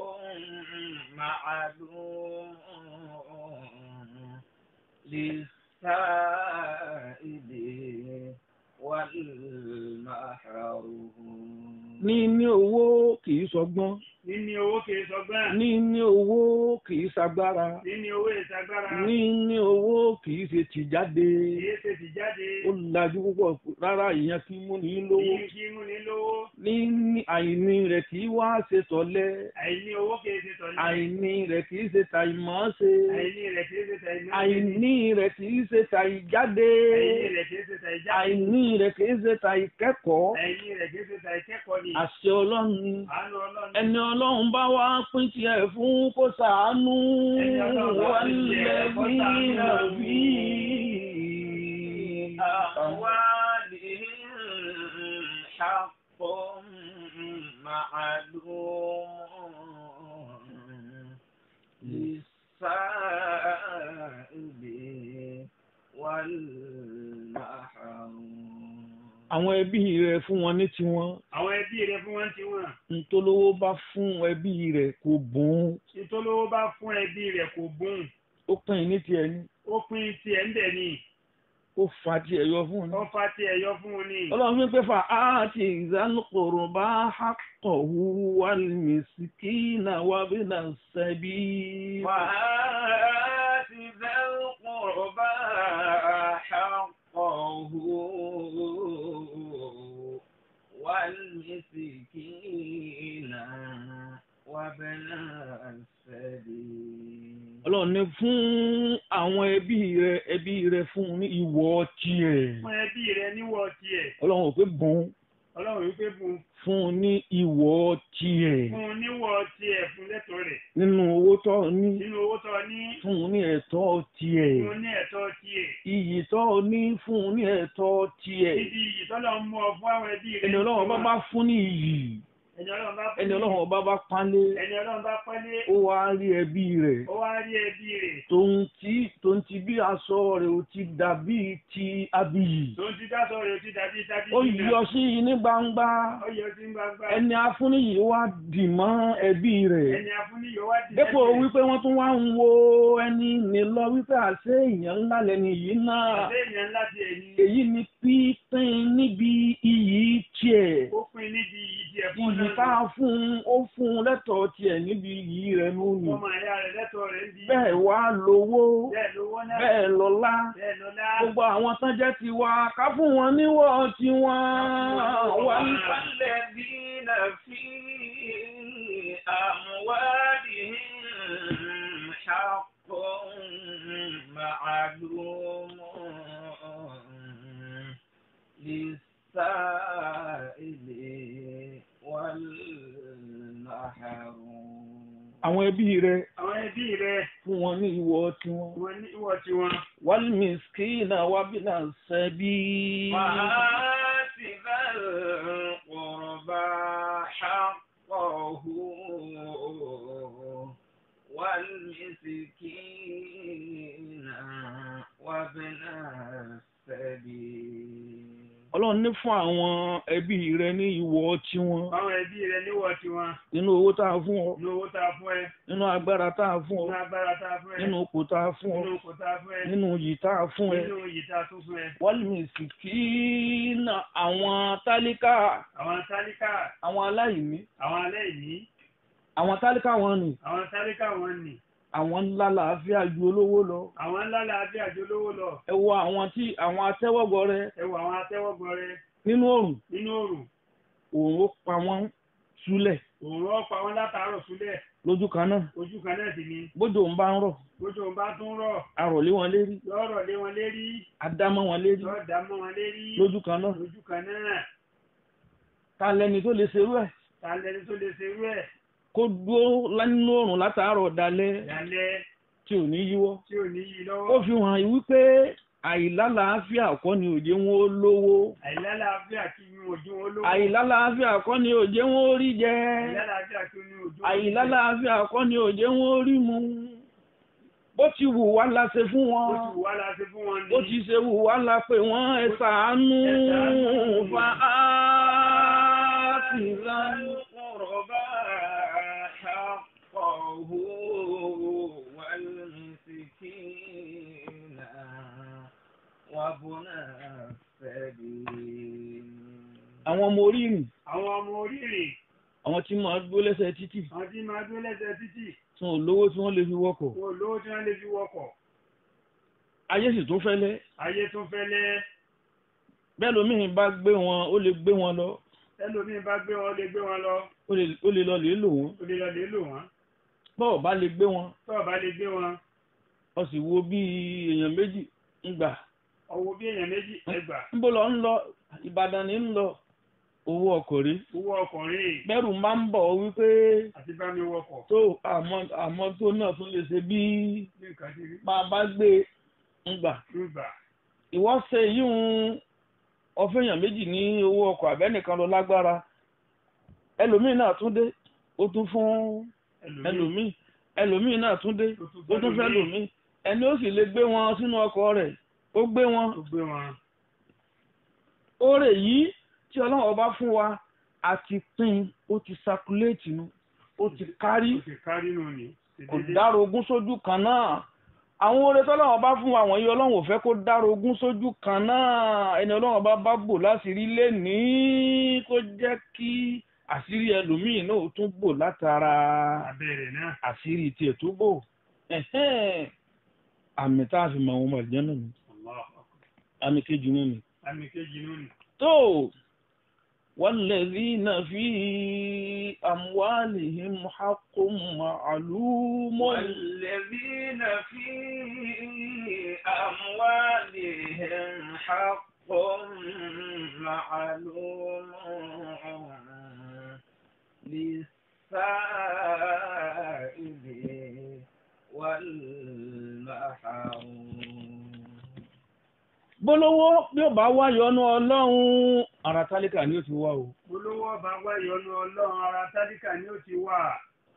معلوم للسائل والمحروم níní owó kì í sọgbọ́n níní owó kìí sọgbọ́n níní owó kì í ṣagbára níní owó ìsagbára níní owó kì í ṣe tìjáde kìí ṣe ti jáde ó lajú púpọ̀ rárá ìyẹn kí mú ní lówó kìí kí mú ní lówó níní àìní rẹ̀ kì í wá ṣe tọ̀lẹ àìní owó kìí ṣe tọ̀lé àìní rẹ̀ kì í ṣe tàìmọ́ ṣe àìní rẹ̀ kìí ṣe tàìmọ́ àìní rẹ̀ kì í ṣe tàìjáde àìní rẹ̀ kìí ṣe tàìjáde àìní rẹ̀ kì í ṣe tàìkẹ́kọ̀ọ́ àìní rẹ̀ kìí ṣe tàìkẹ́kọ̀ọ́ ni àṣẹ ọlọ́run ni àánú ọlọ́run ẹni ọlọ́run bá wá pín tiẹ̀ fún kó ṣàánú Ẹni Ọlọ́run bá wà pín tiẹ̀ nílẹ̀ kó bí ṣàánú. nàbí. أموالهم حق معلوم للسائل والمحروم àwọn ẹbí rẹ̀ fún wọn ní tiwọn àwọn ẹbí rẹ̀ fún wọn ti wọn ntolówó bá fún ẹbí rẹ̀ kò bùn ìtòlówó bá fún ẹbí rẹ̀ kò bùn ó pín in ní tiẹ̀ ní ó pín tiẹ̀ ń bẹ̀ ni ó fa tiẹ̀ yọ fún un ní. ó fa tiẹ̀ yọ fún un ni ọlọ́run fi pé fa áàtì ìzánukòrò bá hákọ̀hu wà mísíkínà wà bí nà sẹ́bí. وآت ذا القربى حقه والمسكين وابن السبيل ọlọ́run ní fún àwọn ẹbí rẹ̀ ẹbí rẹ̀ fún un ní ìwọ tiẹ̀. fún ẹbí rẹ̀ níwọ̀ tiẹ̀ ọlọ́run ò pé bùn ọlọ́run wípé bùn fún un ní ìwọ tiẹ̀. fún un níwọ̀ tiẹ̀ fún lẹ́tọ̀ọ́ rẹ̀ nínú owó tó ní nínú owó tó ní fún un ní ẹ̀tọ́ tiẹ̀. fún un ní ẹ̀tọ́ tiẹ̀ iyì tó ní fún un ní ẹ̀tọ́ tiẹ̀. níbi ìtọ́lọ̀ ń mú ọ fún àwọn ẹbí rẹ̀ ẹni ọlọ́run bá bá fún ní iyì ẹni ọlọ́run bá ẹni ọlọ́run ọba bá pánlé ẹni ọlọ́run bá pọ́nlé ó wá rí ẹbí rẹ̀ ó wá rí ẹbí rẹ̀ tòun tí tòun ti bí aṣọ rẹ̀ ò ti dàbí ti abiyì tó ń ti dáṣọ rẹ̀ ó ti dàbí dábí ó yọ sí i ní gbangba ó yọ sí gbangba ẹni afúnìyí wá dì mọ́ ẹbí rẹ̀ ẹni afúniyọ wá di dépò wípé wọ́n tún wá ń wo ẹni ní lọ wípé àṣé èèyàn ńlá lẹni yìí náà àṣẹ èèyàn ńlá ti ẹ̀yìn èyí ni pípín níbi iyì tiẹ̀ ó pin níbi ìdí ẹ̀fọ́ iyì tá a fún un ó fún un lẹ́tọ̀ọ́ tiẹ̀ níbi iyì rẹ̀ nù ní. ọmọ ẹ̀yà rẹ̀ lẹ́tọ̀ọ́ rẹ̀ ń di bẹ́ẹ̀ bẹ́ẹ̀ wá lówó bẹ́ẹ̀ lówó náà bẹ́ẹ̀ lọ́lá bẹ́ẹ̀ lọ́lá gbogbo àwọn tán jẹ́ tiwa ká fún wọn níwọ̀ tiwọn wà ní. والذين في أموالهم حق معلوم للسائل والمحروم àwọn ẹbí rẹ àwọn ẹbí rẹ fún wọn ní ìwọ̀ tiwọn. wọn ní ìwọ tiwọn wàlmískínà wàbínà sẹ́bí. وآت ذا القربى حقه والمسكين وابن السبيل ọlọ́run ní fún àwọn ẹbí rẹ ní ìwọ̀ tiwọn àwọn ẹbí rẹ níwọ tiwọn nínú owó tá a fún ọ ní owó tá a fún ẹ nínú agbára tá a fún ọ nínú agbára tá a fún ẹ nínú ipò tá a fún ọ nínú oko tá a fún ẹ nínú yìí tá a fún ẹ nínú iyì tá a tún fún ẹ wàlmískínà àwọn tálíkà àwọn tálíkà àwọn aláìní àwọn aláìní àwọn tálíkà wọn ni àwọn tálíkà wọn nì àwọn ńlá làáfíà ju olówó lọ àwọn ńlá làbí àjọ olówó lọ ẹ wo àwọn tí àwọn atẹ́wọ́gbọ rẹ ẹ wo àwọn atẹ́wọ́gbọ rẹ nínú òrùn nínú òrùn òun ó pa wọ́n súlẹ̀ òòrùn ọ̀pá wọn látàárọ̀ súlẹ̀ lójú kan náà ojú kan náà sì ni bójú òun bá ń rọ̀ bójú òun bá tún rọ̀ arọ̀lé wọn lérí lọ́rọ̀ lé wọn lérí adámọ́ wọn lérí lọ́ọ̀ dá mọ́ wọn lérí lójú kan náà lójú kan náà ta lẹni tó lè ṣerú ẹ̀ ta lẹni tó lè ṣerú ẹ̀ kó dúró nínú òrùn látàárọ̀ dalẹ́ ìyálẹ́ tí ò ní yíwọ́ tí ò ní yí ó lọ́wọ́ fi hàn yí wípé àìlálàáfíà kọ́ ni òjé wọn ó lówó àìlálàáfíà kí ni ojú wọn lówó àìlálàáfíà kọ́ ni òjé wọn ó rí jẹ àìlálàáfíà kí ni ojú wọn àìlálàáfíà kọ́ ni òjé wọn ó rí mu bó ti wù wá la ṣe fún wọn ó ti wà láti fún wọn ní bó ti ṣe wù wá la pé wọ́n ẹ ṣàánú Ẹ ṣàánú. fa áàtì lánàá. القربى حقه والمسكين وابن السبيل àwọn ọmọ orí ìrìn àwọn ọmọ oríire àwọn tí máa gbó lẹ́sẹ̀ títì àwọn tí máa dúró lẹ́sẹ̀ títì tí wọn ò lówó tí wọ́n lè fi wọkọ̀ wọn ò lówó tí wọ́n lè fi wọkọ̀ ayé sì tún fẹ́lẹ́ ayé tún fẹ́lẹ́ bẹ́ẹ̀ lómìn bá gbé wọn ó lè gbé wọn lọ ẹlòmíín bá gbé wọn lè gbé wọn lọ ó lè ó lè lọ lè lò wọ́n ó lè lọ lè lò wọ́n bọ́ọ̀ bá lè gbé wọn tó o bá lè gbé wọn ó sì wo bí èèyàn méjì ń gbà ọwọ́ bí èèyàn méjì ẹgbà níbo lọ ń lọ Ìbàdàn ní ń lọ owó ọkọ̀ rí owó ọkùnrin bẹ́rù máa ń bọ̀ wípé àti bá mi wọkọ̀ tó àmọ́ àmọ́ tó náà tún lè ṣe bí ní nǹkan tí rí máa bá gbé ń gbà nígbà ìwọ ṣe yíhun ọfẹyàn méjì ní owó ọkọ̀ abẹnìkan lọ lágbára ẹlòmíín náà tún dé ó tún fún ẹlòmíín ẹlòmíín náà tún dé ó tún fẹ́ lòmíín ẹni ó sì lè gbé wọn sínú ọkọ̀ rẹ̀ ó gbé wọn tó gbé wọn oore yìí tí ọlọ́run ọba fún wa àti pín ó ti sakuléètì nu ó ti kárí ó ti kárí nù ní kò dára ogún sójú kan náà àwọn oore tọ́lọ́run bá fún wa wọ̀nyí ọlọ́run ò fẹ́ kó dára ogún sójú kan náà ẹni ọlọ́run bá bá bò láṣìírí lé ní kó jẹ́ kí àṣírí ẹlòmíì náà ó tún bò látara abẹ́rẹ́ náà àṣírí tiẹ̀ tó bò ẹ̀hẹ́n. àmì tá a fi mọ àwọn ọmọ ìjọ náà ni Allahu Akbar. àmì kejì náà ni. àmì kejì nù ní tó والذين في أموالهم حق معلوم والذين في أموالهم حق معلوم للسائل والمحروم bólówó bí ó bá wá yọ́nú ọlọ́run ara tálíkà ni ó ti wá o olówó ọba wá ìyọnu ọlọ́run ara tálíkà ni ó ti wà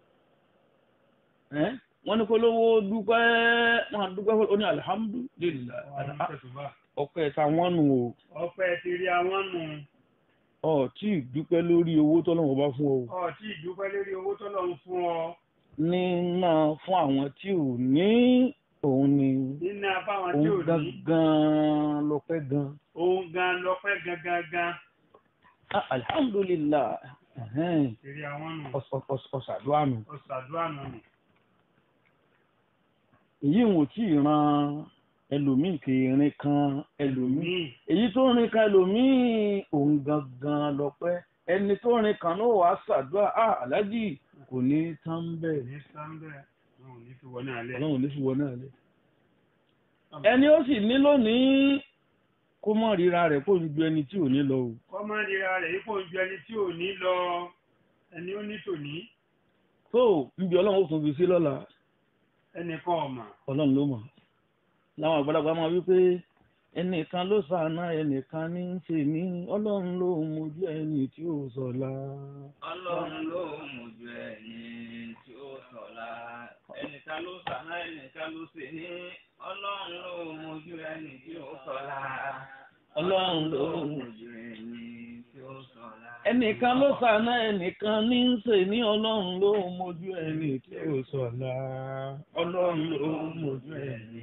ẹ́ wọ́n ní kó lówó dúpẹ́ wọ́n á dúpẹ́ ó ní alihamudulilayi Àwọn tẹ̀sùbá. ọpẹ́ táwọn nù o ọpẹ́ ti rí àwọn nù ọ tí ì dúpẹ́ lórí owó tọ́lọ́wọ́ bá fún ọ o ọ tí ìdúpẹ́ lórí owó tó lọ́n fún ọ níná fún àwọn tí ò ní òun ni nínú abáwọn tí ò òun ní gangan lọ́pẹ́ gan òun gan lọ́pẹ́ gangan gan Ah, alihamudulilayi ẹ̀hẹ́n, ti rí àwọn nù ọ̀s- ọ̀s- ọ̀s- ọ̀sàdúrà nù. ọ̀sàdúrà nù nù èyí wọn ò tí ì ran ẹlòmíì kì í rin kan ẹlòmíì Míì. èyí tó rin kan ẹlòmíì òun gangan lọ́pẹ́ ẹni tó rin kan náà wàá ṣàdúrà á aláàjì kò ní tán bẹ́ẹ̀ Ní sáńbẹ̀. Wọn ò ní fi wọ náà lẹ̀. ọlọ́run ló fi wọ náà lé ẹni ó sì ní lónìí kó mọ̀ ríra rẹ̀ kó ju ẹni tí ò ní lọ o Kọ́mọ́déra rẹ̀ yípo ju ẹni tí ò ní lọ ẹni ó ní tòní. tó níbi ọlọ́run ó tún fi sí lọ́la Ẹnìkan ọ̀mà. ọlọ́run ló mọ̀ láwọn àgbàlagbà máa wí pé ẹnìkan ló ṣàánà ẹnìkan ní í ṣe ní ọlọ́run ló mojú ẹni tí ò sọ̀la. ọlọ́run ló mójú ẹni tí ó sọ̀la ẹnìkan ló sànà ẹnìkan ló ṣe ní ọlọ́run ló mójú ẹni tí ó sọ̀la ọlọ́run ló mójú ẹni tí ó sọ̀la. ẹnìkan ló ṣàánà ẹnìkan ní í ṣe ní ọlọ́run ló mojú ẹni tí ò sọ̀la. ọlọ́run ló mojú ẹni.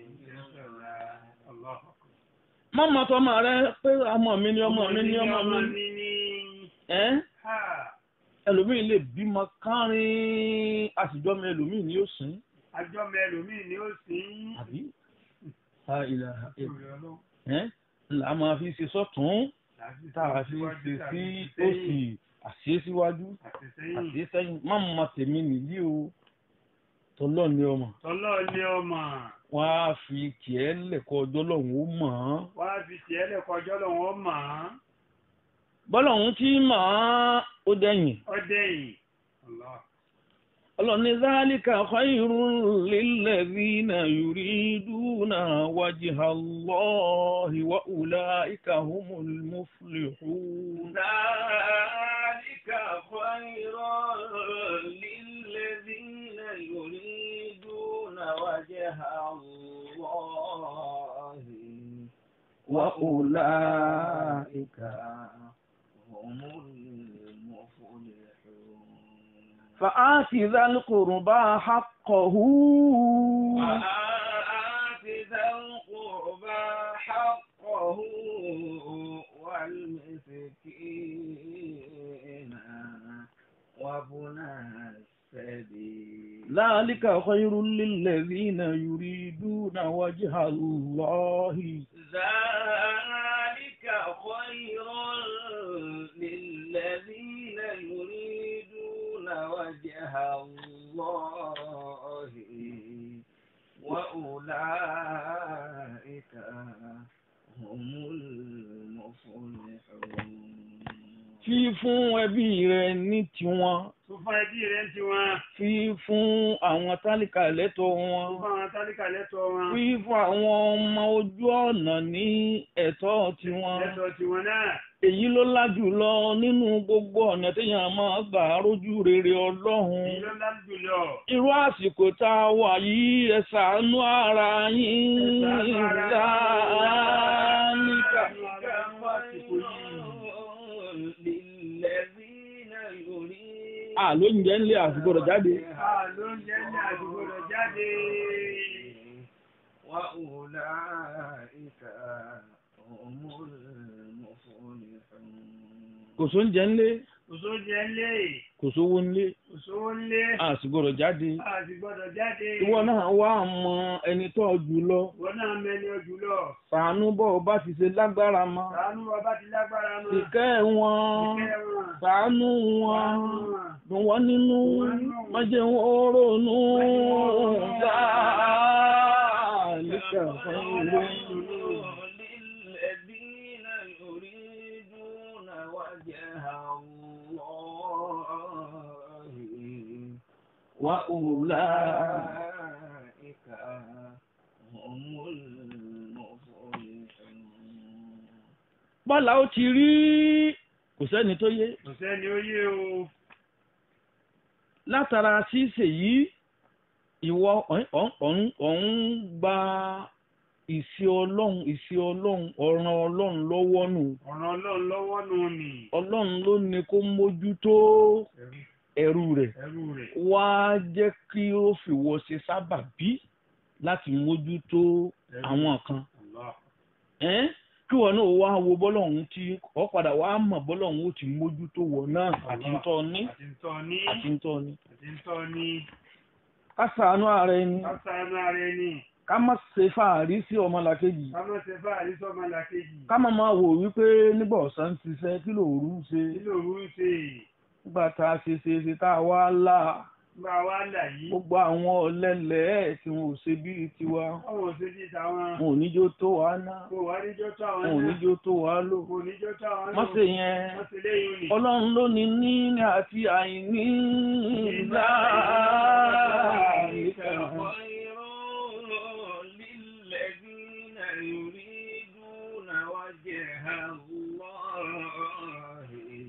Allahu Akbar. mọ́mọ́ tọ́mọ rẹ pé ọmọ mi ni ọmọ mi ni ọmọ mi mi ní. ẹ́ Ha! ẹlòmíì lè bímọ kárin àtijọ́ mi ẹlòmíì ni ó sìn Àjọ mẹ́lòmíì ni ó sì ń. àbí. ha ilà Ìròyìn ọlọ́run. ẹ́ là á máa fi ṣe sọ́tún Láti tá a fi síwájú, ṣe tàbí sí òsì àṣẹ síwájú Àti sẹ́yìn. àṣẹ sẹ́yìn má mọ tèmi nìyí o tọ́lọ́ ni ọmọ Tọ́lọ́ ni ọmọ. wọn á fi kìẹ́ lẹ̀kọ́ ọjọ́ lọ́hùn ó mọ̀ ọ́n Wá fi tiẹ̀ lẹ́kọ̀ọ́jọ́ lọ́wọ́ mọ̀ án. bọ́lọ́hùn tí mọ̀ ọ́n ó dẹ̀yìn Ọdẹ yìí. Allah. ọlọ́ni zálíkà khairun lilladhina yuriduna wajha Allahi wa ulaika humul muflihun. ذلك خير للذين يريدون وجه الله وأولئك هم المفلحون فآت ذا القربى حقه وآت ذا القربى حقه والمسكين وابن السبيل ذلك خير للذين يريدون وجه الله ذلك خير للذين يريدون وجه الله وأولئك هم المفلحون fi fún ẹbí rẹ ní tiwọn Tó fún ẹbí rẹ̀ ń ti wọn. fi fún àwọn tálíkà lẹ́tọ̀ọ́ Tó wọn fún àwọn tálíkà lẹ́tọ̀ọ́ wọn. fi fún àwọn ọmọ ojú ọ̀nà ní ẹ̀tọ́ tiwọn Lẹ́tọ̀ọ́ tiwọn náà. èyí ló lájú lọ nínú gbogbo ọ̀nà téèyàn máa gbà rójú rere ọlọ́run Èyí ló lájú lọ. irú àsìkò tá a wà yìí ẹ ṣàánú ara yín Ẹ ṣàánú ara yín. láníkà. للذين يريدون àló ń jẹ́ ńlẹ̀ àsìgbọ́dọ̀ jáde Ah, ló ń jẹ́ ní àdúgbò rẹ̀ jáde. وأولئك هم المفلحون kò sóúnjẹ ńlẹ̀ Kò sóúnjẹ ńlé. kò sówó ńlẹ̀ Kò sówó ńlé. àsìgbọ́dọ̀ jáde A sì gbọ́dọ̀ jáde. ìwọ náà wá mọ ẹni tó jù lọ Wọ́n náà mẹ́ni ojú lọ. ṣàánú bọ́ ọ bá ti ṣe lágbára mọ́ Ṣàánú bàbá ti lágbára mọ́. ìkẹ́ wọn Ìkẹ́ wọn. ṣàánú wọn Ṣàánú wọn. dùn wọ́n nínú má jẹ́ wọn ronú sáàlìkà fún ìwé. للذين يريدون وجه الله وأولئك وأولئك هم المفلحون bọ́lá ó ti rí kò sẹ́ni tó yé Kò sẹ́ni ó yé o. látara ṣíṣe yìí ìwọ ọ̀hún ọ̀hún gba ìṣe ọlọ́run ìṣe ọlọ́run ọ̀ràn ọlọ́run lọ́wọ́ nù Ọ̀ràn Ọlọ́run lọ́wọ́ nù ni. ọlọ́run ló ní kó mójútó ẹrú rẹ̀ Ẹrú rẹ̀. wá jẹ́ kí ó fìwọ́ ṣe sábàbí láti mójútó àwọn kan Allah. ẹ́n kí wọn náà wá wo bọ́lọ́hún tí ọ padà wá mọ̀ bọ́lọ́hún ó ti mójútó wọ náà àti ń tọ́ ní Àti ń tọ́ ní. àti ń tọ́ ní. Àti ń tọ́ ní. ká ṣàánú ara ẹni ká ṣàánú ara ẹni ká má ṣe fàárí sí ọmọlàkejì ká má ṣe fáàrí sọ́mọ làkejì ká má máa wò wípé nígbà ọ̀sán ti ṣiṣẹ́ kí lòru ń ṣe kí lòru ń ṣe nígbà tá a ṣe ṣe ṣe tá a wá là gba wá là yìí gbogbo àwọn ọ̀lẹ́lẹ̀ tí wọn ò ṣe bíi tiwa ọwọ́ òṣèjì táwọn wọn ò níjó tó wá ná kò wá níjọ́ tó àwọn wọn ò náà níjó tó wá lò kò níjọ́ tó àwọn má náà ṣe yẹn wọ́n ti léyìn ni. ọlọ́run ló ní níní àti àìní ìlà ìkà. للذين يريدون وجه الله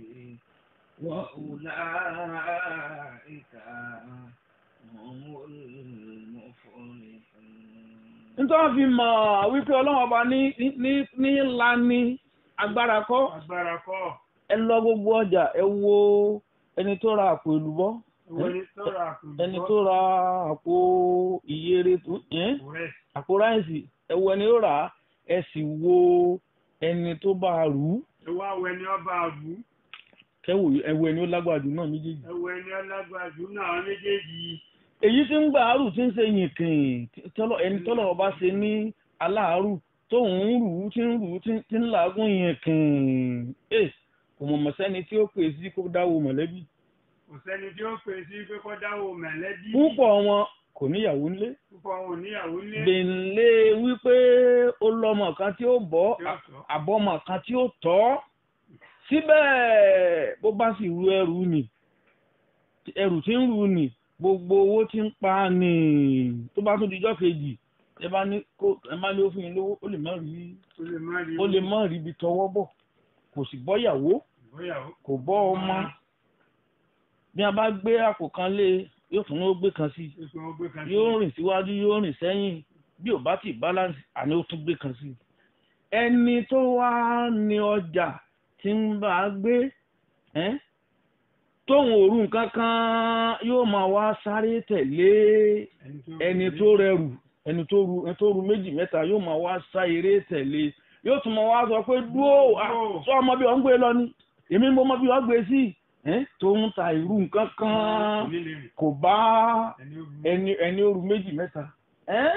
وأولئك هم المفلحون nítorí wọn fi mọ̀ wípé ọlọ́run ọba ní ní ní ńlá ní agbára kọ́ agbára kọ́ ẹ lọ gbogbo ọjà ẹ wo ẹni tó ra àpò èlùbọ́ ìwọ ni tó ra àkùnjọ ẹni tó ra àpò ìyèrè tó ẹ́n? rẹ̀ àpò ráìsì ẹ wo ẹni tó rà á ẹ sì wo ẹni tó bá a rù ú ẹwà awọ ẹni ọba àbú kẹwò ẹ wo ẹni ó lágbára jù náà méjèèjì. ẹwọ ẹni ọlágbàjú náà àwọn méjèèjì èyí tí ń gba àárù tí ń ṣe yìnkìn tọ́lọ̀ ẹni tọ́lọ̀ ọba ṣe ní aláàárù tó ń rù ú tí ń rù ú tí tí ń làágùn yìnkìn ẹ kò mọ̀ mọ̀sẹ́ni tí ó pè sí kó dáwọ́ mọ̀lẹ́bí. kò sẹ́ni tí ó pè sí pé kọ́ dáwọ́ mẹ̀lẹ́bí púpọ̀ wọn kò níyàwó ńlé púpọ̀ wọn ò níyàwó ní gbèǹlé wípé ó lọ́mọ kan tí ó bọ́ tí ó sọ àbọ̀mọ kan tí ó tọ́ síbẹ̀ bó bá sì ru ẹrù nì ẹrù tí ń rù nì gbogbo owó tí ń pa nì tó bá tún dijọ́ kejì ẹ bá ní kó ẹ má ní ó fún yín lówó ó lè má rí ó lè má rí ó lè má rí ibi tọwọ́ bọ̀ kò sì bọ́yàwó ìgbéyàwó kò bọ́ ọmọ bí a bá gbé àpò kan lé yóò tún ó gbé kan sí i ìpè wọn gbé kan sí yóò rìn síwájú yóò rìn sẹ́yìn bí ò bá ti balance àní ó tún gbé kan sí i. ẹni tó wá ní ọjà tí ń bá a gbé ẹ́n, tóun òru nǹkan kan yóò máa wá sáré tẹ̀lé ẹni tó rẹrù ẹni tó ru ẹni tó ru méjì mẹ́ta yóò máa wá sá eré tẹ̀lé yóò tún máa wá sọ pé dúró ah, sọ ọmọ bí wọ́n ń gbé lọ ni èmi mo mọ bí wọ́n gbé sí ẹ́n, tóun ta ìrù nǹkan kan onílé rẹ̀ kò bá ẹni ó rú ẹni ẹni oru méjì mẹ́ta ẹ́n?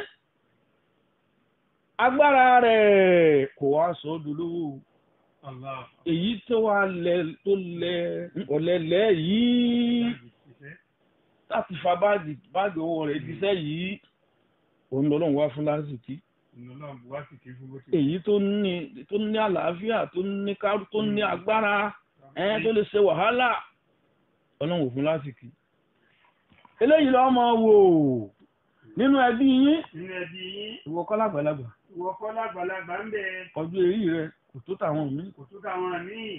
agbára rẹ̀ kò wá sọ ọ́ dolówó Allah èyí tó wá lẹ tó lẹ ọ̀lẹ́lẹ̀ yìí ìṣẹ́ láti fa báàgì báàgì owó rẹ̀ díṣẹ́ yìí òun lọ́lọ́run wá fún lásìkò ìnọlọ́run bu wá sì kí fún bó ti èyí tó ní tó ní àlàáfíà tó ní kárú tó ní agbára ẹ́n tó lè ṣe wàhálà ọlọ́run ò fún lásìkò eléyìí lọ́ọ́ máa wò nínú ẹbí yín nínú ẹbí yín ìwọ kọ́ lágbàlagbà ìwọ kọ́ lágbàlagbà ń bẹ ọjọ́ èrí rẹ kò tó tàwọn míì kò tó táwọn míì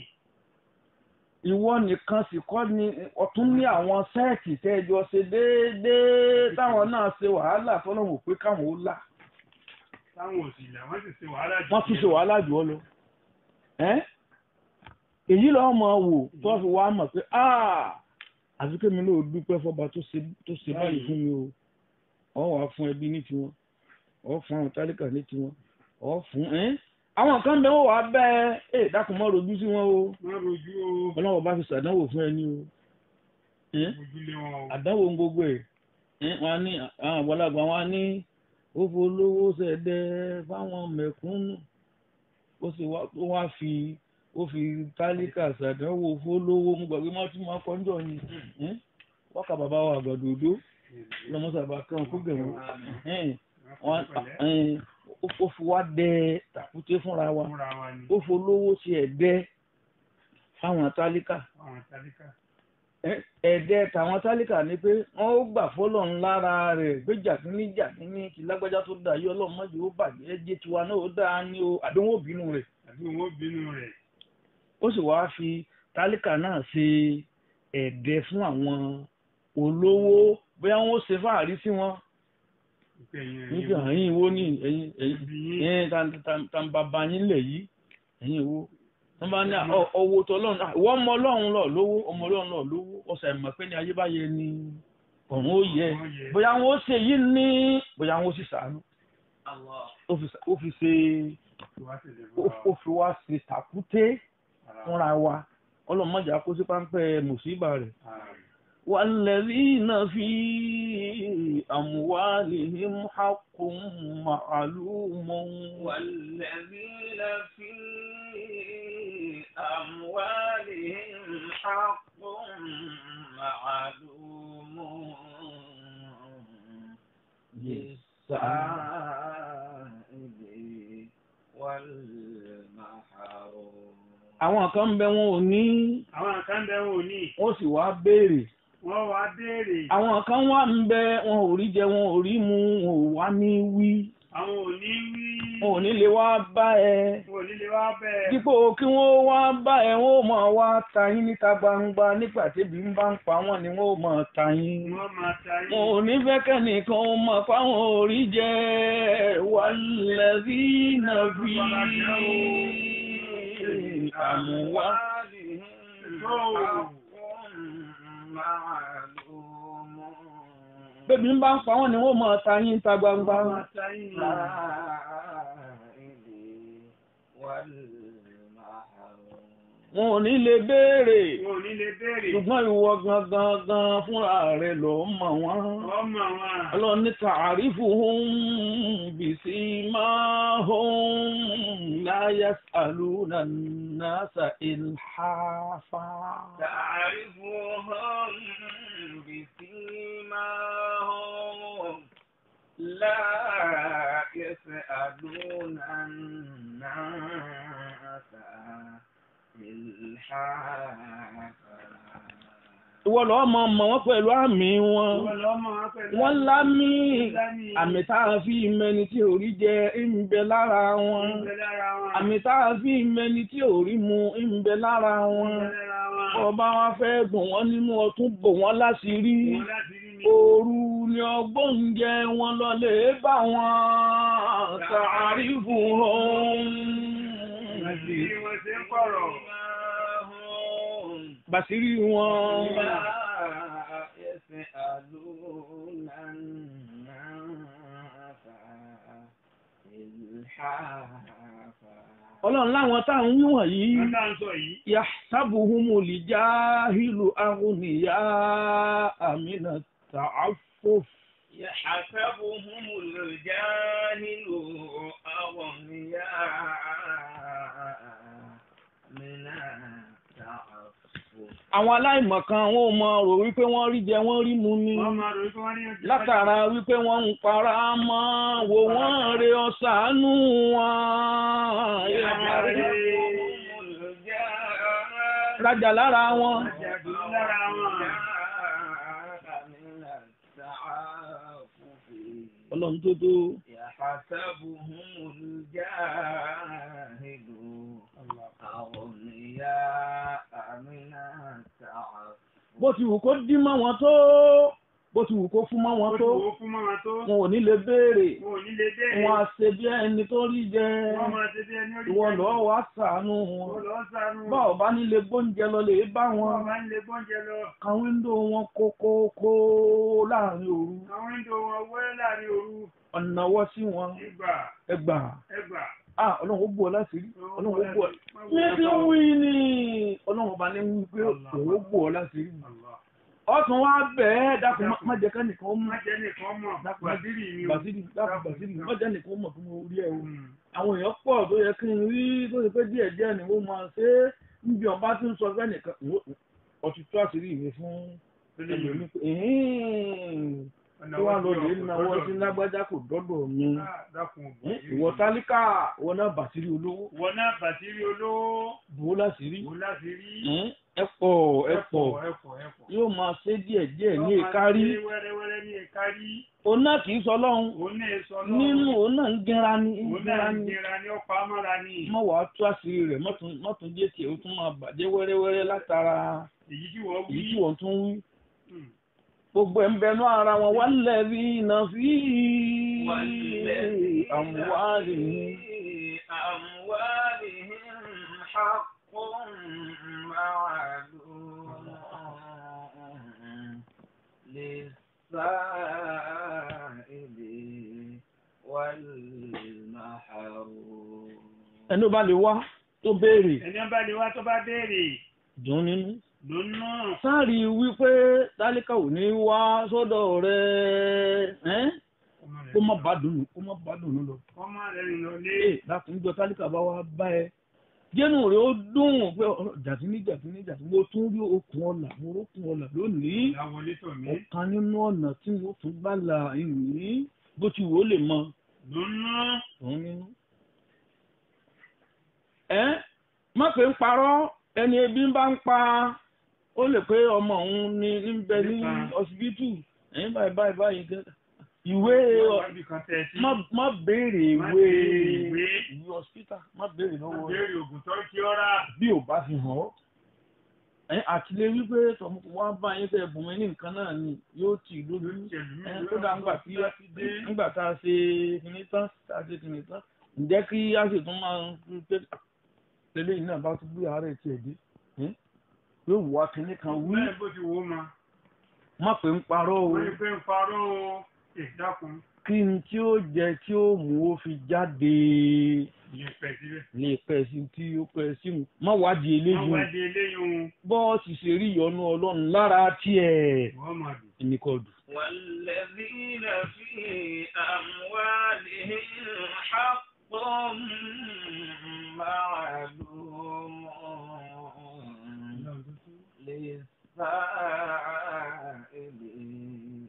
ìwọ nìkan sì kọ́ ni ọ̀tún ní àwọn sẹ́ẹ̀tì tẹ́jọ ṣe déédéé táwọn náà ṣe wàhálà fọlọ́wọ́ pé káwọn ó là táwọn ò sì là wọ́n sì ṣe wàhálà jù wọ́n tún ṣe wàhálà jù ọ lọ. ẹ́ èyí lọ́wọ́ máa wò tó fi wá mọ̀ pé àfi kémi náà dúpẹ́ fọba tó ṣe tó ṣe báyìí fún mi o ọ wà fún ẹbí ní tiwọn ọ fún àwọn tálíkà ní tiwọn ọ fún ẹ́ àwọn kan bẹ́ẹ̀ wọ́n wà bẹ́ẹ̀ ẹ̀ dákun mọ́ rojú sí wọn o wọ́n rojú o ọlọ́wọ́ bá fi ṣàdánwò fún ẹni o ẹ́ ojúlé wọn o àdánwò ń gbogbo ẹ̀ ẹ́ wọn á ní àwọn àgbàlagbà wọn á ní ó folówó ṣẹ̀dẹ̀ fáwọn mẹ̀kúnnù ó sì wá ó wá fi ó fi tálíkà ṣàdánwò fólówó mú gbàgbé má tún máa kọ́ńjọ́ ni ẹ́ wákà bàbá wa àgbàdo òdó lọ́mọ́sàbà kan kó gẹ̀rún wọn ẹ́ ó fi wá dẹ tàkúté fúnra wa fúnra wa ni ó folówó ṣe ẹ̀dẹ́ fáwọn tálíkà àwọn tálíkà ẹ̀ẹ́dẹ́ tàwọn tálíkà ni pé wọ́n ó gbà fọ́lọ́run lára rẹ̀ pé jàkínní jàkínní kí lágbájá tó dà yí ọlọ́run mọ́jú ó bàjẹ́ jẹ́ tiwa náà ó dáa ní o àdéhùn òbínú rẹ̀ àbí wọn ó bínú rẹ̀ ó sì wáá fi tálíkà náà ṣe ẹ̀ẹ́dẹ́ fún àwọn olówó bóyá wọ́n ó ṣe fáàrí sí wọn ìpè yẹn nígbà ẹ̀yìn wo ní ẹ̀yìn ẹ̀yìn ibi yín ẹ̀yìn tàǹbàbà yín lẹ̀ yìí ẹ̀yìn wo wọ́n bá ní ọwọ́ tó ọlọ́run náà ìwọ ọmọ ọlọ́run lọ lówó ọmọ ọlọ́run lọ lówó ọ̀sẹ̀ ìmọ̀ pé ní ayé bá yẹ ni ọ̀run ó yẹ wọ́n yẹ bóyá wọn ó ṣe yìí ní bóyá wọn ó sì sàánú ó fi ó fi ṣe wá sí ilé ó ó fi wá ṣe tàkúté ara fúnra wa ọlọ́mọdé àkóso páńpẹ́ mùsíbà rẹ̀ والذين في أموالهم حق معلوم والذين في أموالهم حق معلوم للسائل والمحروم àwọn kan ń bẹ wọn ò ní àwọn kan bẹ wọn ò ní wọ́n sì wá béèrè wọ́n wá béèrè àwọn kan wà ń bẹ wọn ò rí jẹ wọn ò rí mu wọn ò wá ní wí àwọn ò ní wí wọn ò ní lè wá bá ẹ wọn ò ní lè wá bẹ́ẹ̀ dípò kí wọ́n wá bá ẹ wọn ò máa wá ta yín níta gbangba nígbà tébi ń bá ń pa wọ́n ni wọ́n ò máa ta yín wọ́n máa ta yín wọn ò ní fẹ́ kẹ́nìkan ó mọ̀ fáwọn orí jẹ́ wàlẹ́bí nàbí àmúwá. bébí ń bá ń pa wọ́n ni wọ́n máa ta yín níta gbangba. wọ́n máa ta yín wọn ò ní lè béèrè wọn ò ní lè béèrè ṣùgbọ́n ìwọ gangan gan fúnra rẹ̀ ló mọ̀ wọ́n. wọ́n mọ̀ wọn ọlọ́run ní ta'arifuhum bisimahum la yas'aluna an-nasa ilhafa. تعرفهم بسيماهم لا يسألون الناس إلحافا ìwọ lọ́ọ́ mọ̀ mọ̀ wọ́n pẹ̀lú àmì wọn. wọ́n lọ́ mọ̀ wọn pẹ̀lú wọ́n lámì lámì àmì tá a fi mẹni tí orí jẹ ń bẹ lára wọn. ń bẹ lára wọn àmì tá a fi mẹni tí orí mu ń bẹ lára ń wọn. bẹ lára wọn ọba wa fẹ́ dùn wọ́n nínú ọtún bò wọ́n láṣìírí. wọn láti rí ni Òru ni ọgbọ́n ń jẹ wọn lọlé bá wọn tààrífù ohun. bí wọ́n ṣe ń kọ̀rọ̀ Bàṣírí wọn. يسألون الناس إلحافا Ọlọ́run láwọn táwọn ń wọ̀nyí. wọ́n tá à ń sọ yìí Yahsabuhumul jahilu aghniya amina ta'affuf. يحسبهم الجاهل أغنياء من التعفف Àwọn aláìmọ̀kan wọn ò mọ rò wípé wọ́n rí jẹ wọ́n rí mu ni. wọ́n máa rò wípé wọ́n ní ojú Látara wípé wọ́n ń para mọ́ wò wọ́n re ọ̀sánú wọn. يحسبهم الجاهل Rajà lára wọn. àjàdù lára wọn من التعفف Ọlọ́run tó tó. يحسبهم الجاهل أغنياء من التعفف Bó ti wù kó dí mọ́ wọn tó. Bó ti wù kó fún mọ́ wọn ó tó. ti wò ó fún mọ́ra tó Wọn ò ní lè béèrè. wọn ò ní lè béèrè Wọn á ṣe bí ẹni tó rí jẹ. wọ́n máa ṣe bí ẹni orí Ìwọ jẹ́. lọ́ọ́ wá ṣàánú wọ́n wọn. lọ sánú Bá ò bá nílé gbóúnjẹ lọ lè bá wọn. wọ́n máa ń lè gbọ́njẹ lọ Kan wíńdò wọn kókókó láàrin òru. àwọn ìdò wọn wẹ́ láàrin òru Ọ̀nà wọ́ sí wọn. ìgbà Ẹgbà. ẹgbà Ah Ọlọ́run ó bù ọ láti rí. Ọlọ́run ó bù ọ. Wọ́n Ní wọ́n tí ń sọ- wí ni Ọlọ́run ọba ní wí pé òun ó bù ọ láti rí. Allah. Ọ̀tún wá bẹ́ẹ̀ dákun má- má jẹ́ ká nìkan ó mọ̀. má jẹ́ nìkan mọ̀ Dákun. bàdírì ni o. Bàsírì dákun Bàsírì má jẹ́ nìkan ó mọ̀ fún mi orí ẹ̀ o. Mm. Àwọn èèyàn pọ̀ tó yẹ kí n rí tó ṣe pé díẹ̀ díẹ̀ ni wọ́n máa ṣe é. Níbi ọba tí ń sọ fẹ́ nìkan ọtí tó àṣírí mi fún ẹlòmíì pé ẹ̀hìn Ọ̀nà tó wà wọ́n ti lóde ọkọ̀ náwó lọ́dọ̀ sí mi. lágbájá kò dọ́dọ̀ mi. Ah, dákun òbí. Ẹ̀hìn, Ìwọ tálíkà ìwọ náà Bàsírì olówó Wọ́n náà bàtírí olówó bò ó láṣìírí. wò láti rí. Ẹ̀hìn, Ẹ pọ̀ ẹ pọ̀ ẹ̀pọ̀ ẹ̀pọ̀. yóò máa ṣe díẹ̀ díẹ̀ ní Wọ́n máa ìkárí. ṣe wẹ́rẹ́wẹ́rẹ́ ní ìkárí. Òun náà kì í sọ lọ́hùn. Òun náà sọ lọ́wọ́. Nínú òun náà ń gẹ́ra ní ń Òun gẹ́ra náà ń ní. jẹra ní ọ̀pá amára ní. Mọ̀ wàá tú àṣírí rẹ̀ mọ́tún mọ́tún jẹ́ tiẹ̀ ó tún máa bàjẹ́ wẹ́rẹ́wẹ́rẹ́ látara Èyí tí wọ́n èyí wí. tí wọ́n tún wí. Mm. Gbogbo ẹ̀ ń bẹnu ara wọn wá lẹ́bí iná fi والذين àmúwárì في أموالهم حق معلوم للسائل والمحروم ẹni ó bá lè wá tó béèrè Ẹni ọba lè wá tó bá béèrè. dùn nínú lónà sáàrí wípé tálíkà ò ní wá sọ́dọ̀ rẹ ẹ́n kó má bá dùnú kó má bá dùnú lọ. ọmọ rẹ̀ rìn lọ lé ee láti níjọ tálíkà bá wá bá ẹ jẹ́nu rẹ̀ ó dùn pé jàdínní jàdínní jàdínní mo tún rí okùn ọ̀là mo rókun ọ̀là lónìí ìyàwọlé tọ̀ mí ọ̀kan nínú ọ̀nà tí mo tún bá la ìrìn bó ti wò ó lè mọ lónà òun nínú. ẹ má pé ń parọ́ ẹni ebi ń bá ń pa ó lè pé ọmọ òun ní ń bẹ ní Nípa. ọsibítù ẹ̀yìn báyìí báyìí báyìí gan ìwé wábì kan tẹ̀ sí má má béèrè Má ìwé béèrè ìwé. ìwé hospital má béèrè lọ́wọ́ rẹ̀ béèrè ògùn tó kí ọ́ rà bí ò bá fi hàn ọ́ ẹ àtìlẹ́ wípé tọmọ wá bá yín tẹ bùnmi ní nǹkan náà ni yóò tì í lójú ẹ tó dáa ńgbà tí ńgbà tá a ṣe kìnní tán tá a ṣe kìnní tán ǹjẹ́ kí a sì tún máa ń pé lélẹ́yìn náà bá tún gbé àárẹ̀ tiẹ̀ dé ẹ́ yóò wá kìnní kan wí bẹ́ẹ̀ bó ti wò ó ma má pé ń parọ́ o wọ́n ní pé ń parọ́ o ìdákun kí ni tí ó jẹ tí ó mú ó fi jáde ìyẹn pẹ̀ síbẹ̀ lè pẹ́ sí tí ó pẹ́ sí mu má wádìí wọ́n eléyìí wá di eléyìí ohun bọ́ọ̀sì ṣe rí ìyọnu ọlọ́run lára tiẹ̀ wọ́n máa dùn. ẹnì kan dùn. والذين في أموالهم حق معلوم للسائل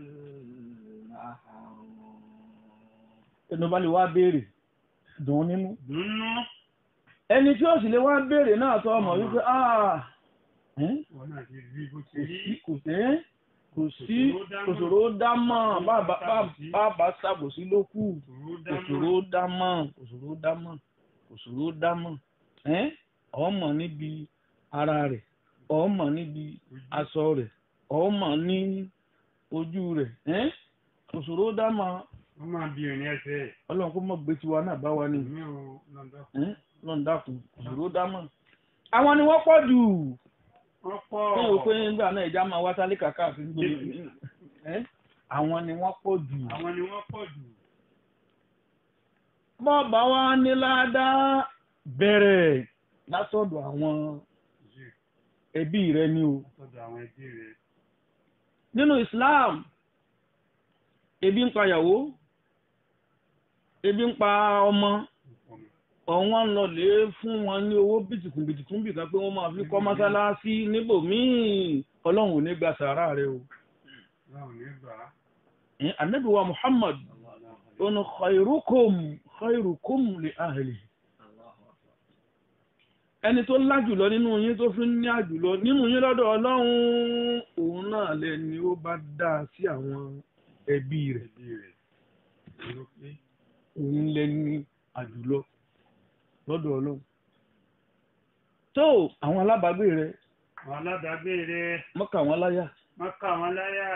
والمحروم ẹnu bá lè wá béèrè dùn ún nínú. dùnú ẹni tí ó sì lè wá béèrè náà tó ọmọ wípé "Ah, ẹ́n, wọn náà ti rí bó ti kò rí sí kò sí kò sí kòsòrò dá mọ́ bàbá bàbá ṣàbòsí ló kù òṣòro kòsòrò dáná dá mọ́ kòsòrò dá mọ́ kòsòrò dá mọ́ ẹ́n, ọmọ níbi ara rẹ̀ ọmọ níbi aṣọ rẹ̀ ọmọ ní ojú rẹ̀ ẹ́n, kòsòrò dá mọ́ wọ́n máa bí ìrìn ẹsẹ̀ ọlọ́run kó mọ̀ gbé tiwa náà bá wa ní mi ò lọ́dọ̀ ẹ́n, ọlọ́run dákun kòsòrò dá mọ́ àwọn ni wọ́n pọ̀ jù wọ́n pọ̀ fún òpin nígbà náà ìjà máa wá tálíkà káàkiri gbòòrò ẹ́ àwọn ni wọ́n pọ̀ jù. àwọn ni wọ́n pọ̀ jù bọ́ọ̀bà wa ní ládàá bẹ̀rẹ̀ látọ̀dọ̀ àwọn jù ẹbí rẹ ni o. lọ́dọ̀ àwọn ẹbí rẹ̀ nínú Islam ebi ń pa ìyàwó ebi ń pa ọmọ ọ̀wọ́n ń lọ lè fún wọn ní owó bìtìkùn bìtìkùn bìkan pé wọ́n máa fi kọ́ mọ́sálásí níbòmíì ọlọ́run ò ní gba sàárà rẹ o. láwọn ní gbà á Ẹ̀, Ànábì wa Muhammad ọ̀nà khairukum khairukum li ahli. ẹni tó lájùlọ nínú yín tó fi ń ní àjùlọ nínú yín lọ́dọ̀ ọlọ́run òun náà lẹni ó bá dá sí àwọn ẹbí rẹ̀ ẹbí rẹ̀ ló pé òun lẹni àjùlọ lọ́dọ̀ ọlọ́run. tó àwọn alábàágbé rẹ̀ àwọn aládàágbé rẹ̀ mọ́kà wọn láyà wọ́n kà wọ́n láyà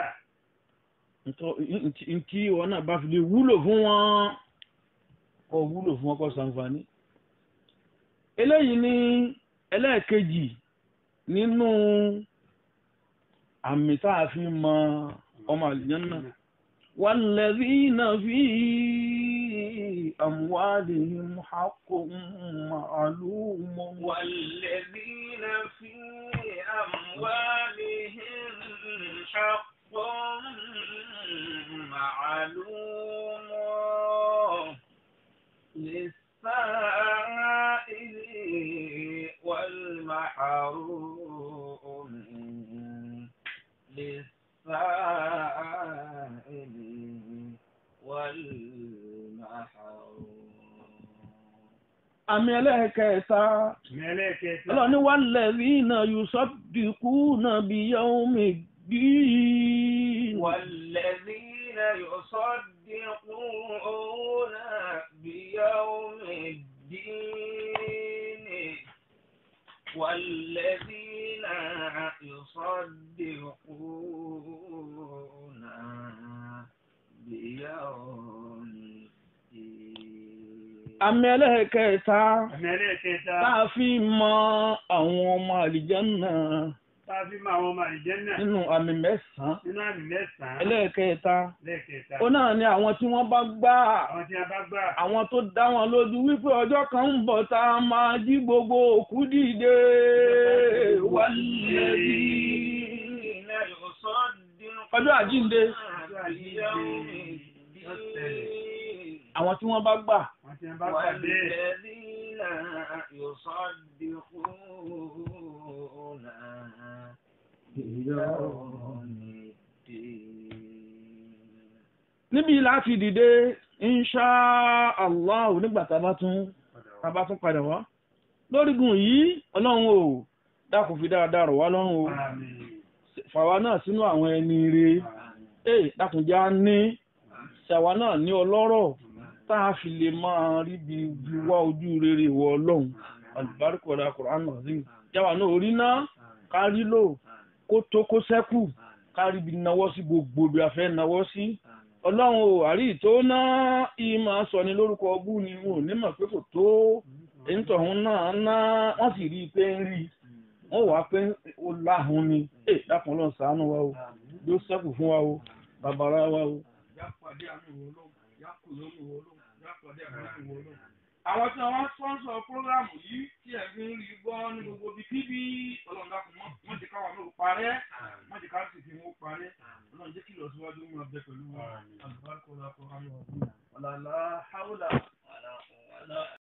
ntí wọn náà bá fi lè wúlò fún wọn kọ wúlò fún wọn kọ ṣàǹfààní. eléyìí ní ẹlẹ́ẹ̀kejì nínú àmì tá a fi mọ ọmọ àlùjànnà wàlẹ́rìnà fi àmúwádìí haqqun ma'lum. والذين في أموالهم حق معلوم للسائل والمحروم للسائل والمحروم àmì ẹlẹ́ẹ̀kẹta mẹ́lẹ́kẹta ọlọ́ni wàlẹ́rìnà yusaddiquna biyawmiddin. والذين يصدقون بيوم الدين والذين يصدقون بيوم الدين àmì ẹlẹ́ẹ̀kẹta mẹ́lẹ́kẹta tá a fi mọ àwọn ọmọ àlìjánná tá a fi mọ àwọn ọmọ àlìjẹ́ náà nínú àmì mẹ́sàn-án nínú àmì mẹ́sàn-án ẹlẹ́ẹ̀kẹta lẹ́ẹ̀kẹta ó náà ní àwọn tí wọ́n bá gbà àwọn tí a bá gbà àwọn tó dá wọn lójú wípé ọjọ́ kan ń bọ̀ tá a máa jí gbogbo òkú dìde wálé bí ọjọ́ àjínde àwọn tí wọ́n bá gbà àwọn tí a bá gbà bẹ́ẹ̀ níbi láti dìde insha allah nígbà tá a bá tún tá a bá tún padà wá lórígun yìí ọlọ́run ò dákun fi dáadáa rọ̀ wá lọ́rùn o Àmín. fàwa náà sínú àwọn ẹni rè é dákunjá ní ṣàwa náà ní ọlọ́rọ̀ tá a fi lè máa rí bí bí wá ojú rere wọ ọlọ́run alùbáríkọ̀dá kùránù ọ̀sìn jáwa náà orí náà kárí lò kó tó kó sẹ́kù kárí bí nawọ́ sí gbogbo bí a fẹ́ nawọ́ sí ọlọ́run ò àrí tó náà ìmọ̀ sọ ni lórúkọ ọbú ni wọn ò ní mọ̀ pé kò tó èyí tọ̀hún náà ná wọ́n sì rí i pé ń rí i wọ́n wàá pé ó láhùn ni ẹ dákun lọ ṣàánú wa o yóò ṣẹ́kù fún wa o bàbára wa o. àwọn tí wọ́n sponsor programu yìí tí ẹ fi ń rí gbọ́ ní gbogbo bíi kíbi ọlọ́run dákun mọ́ wọ́n ti káwọn náà parẹ́ wọ́n ti ká sì fi wọ́n parẹ́ ọlọ́run jẹ́ kí ìlọsíwájú mú abẹ pẹ̀lú wa alùpàkọ́ la kọ́ àwọn ọ̀gbìn ọ̀làlá haúlà.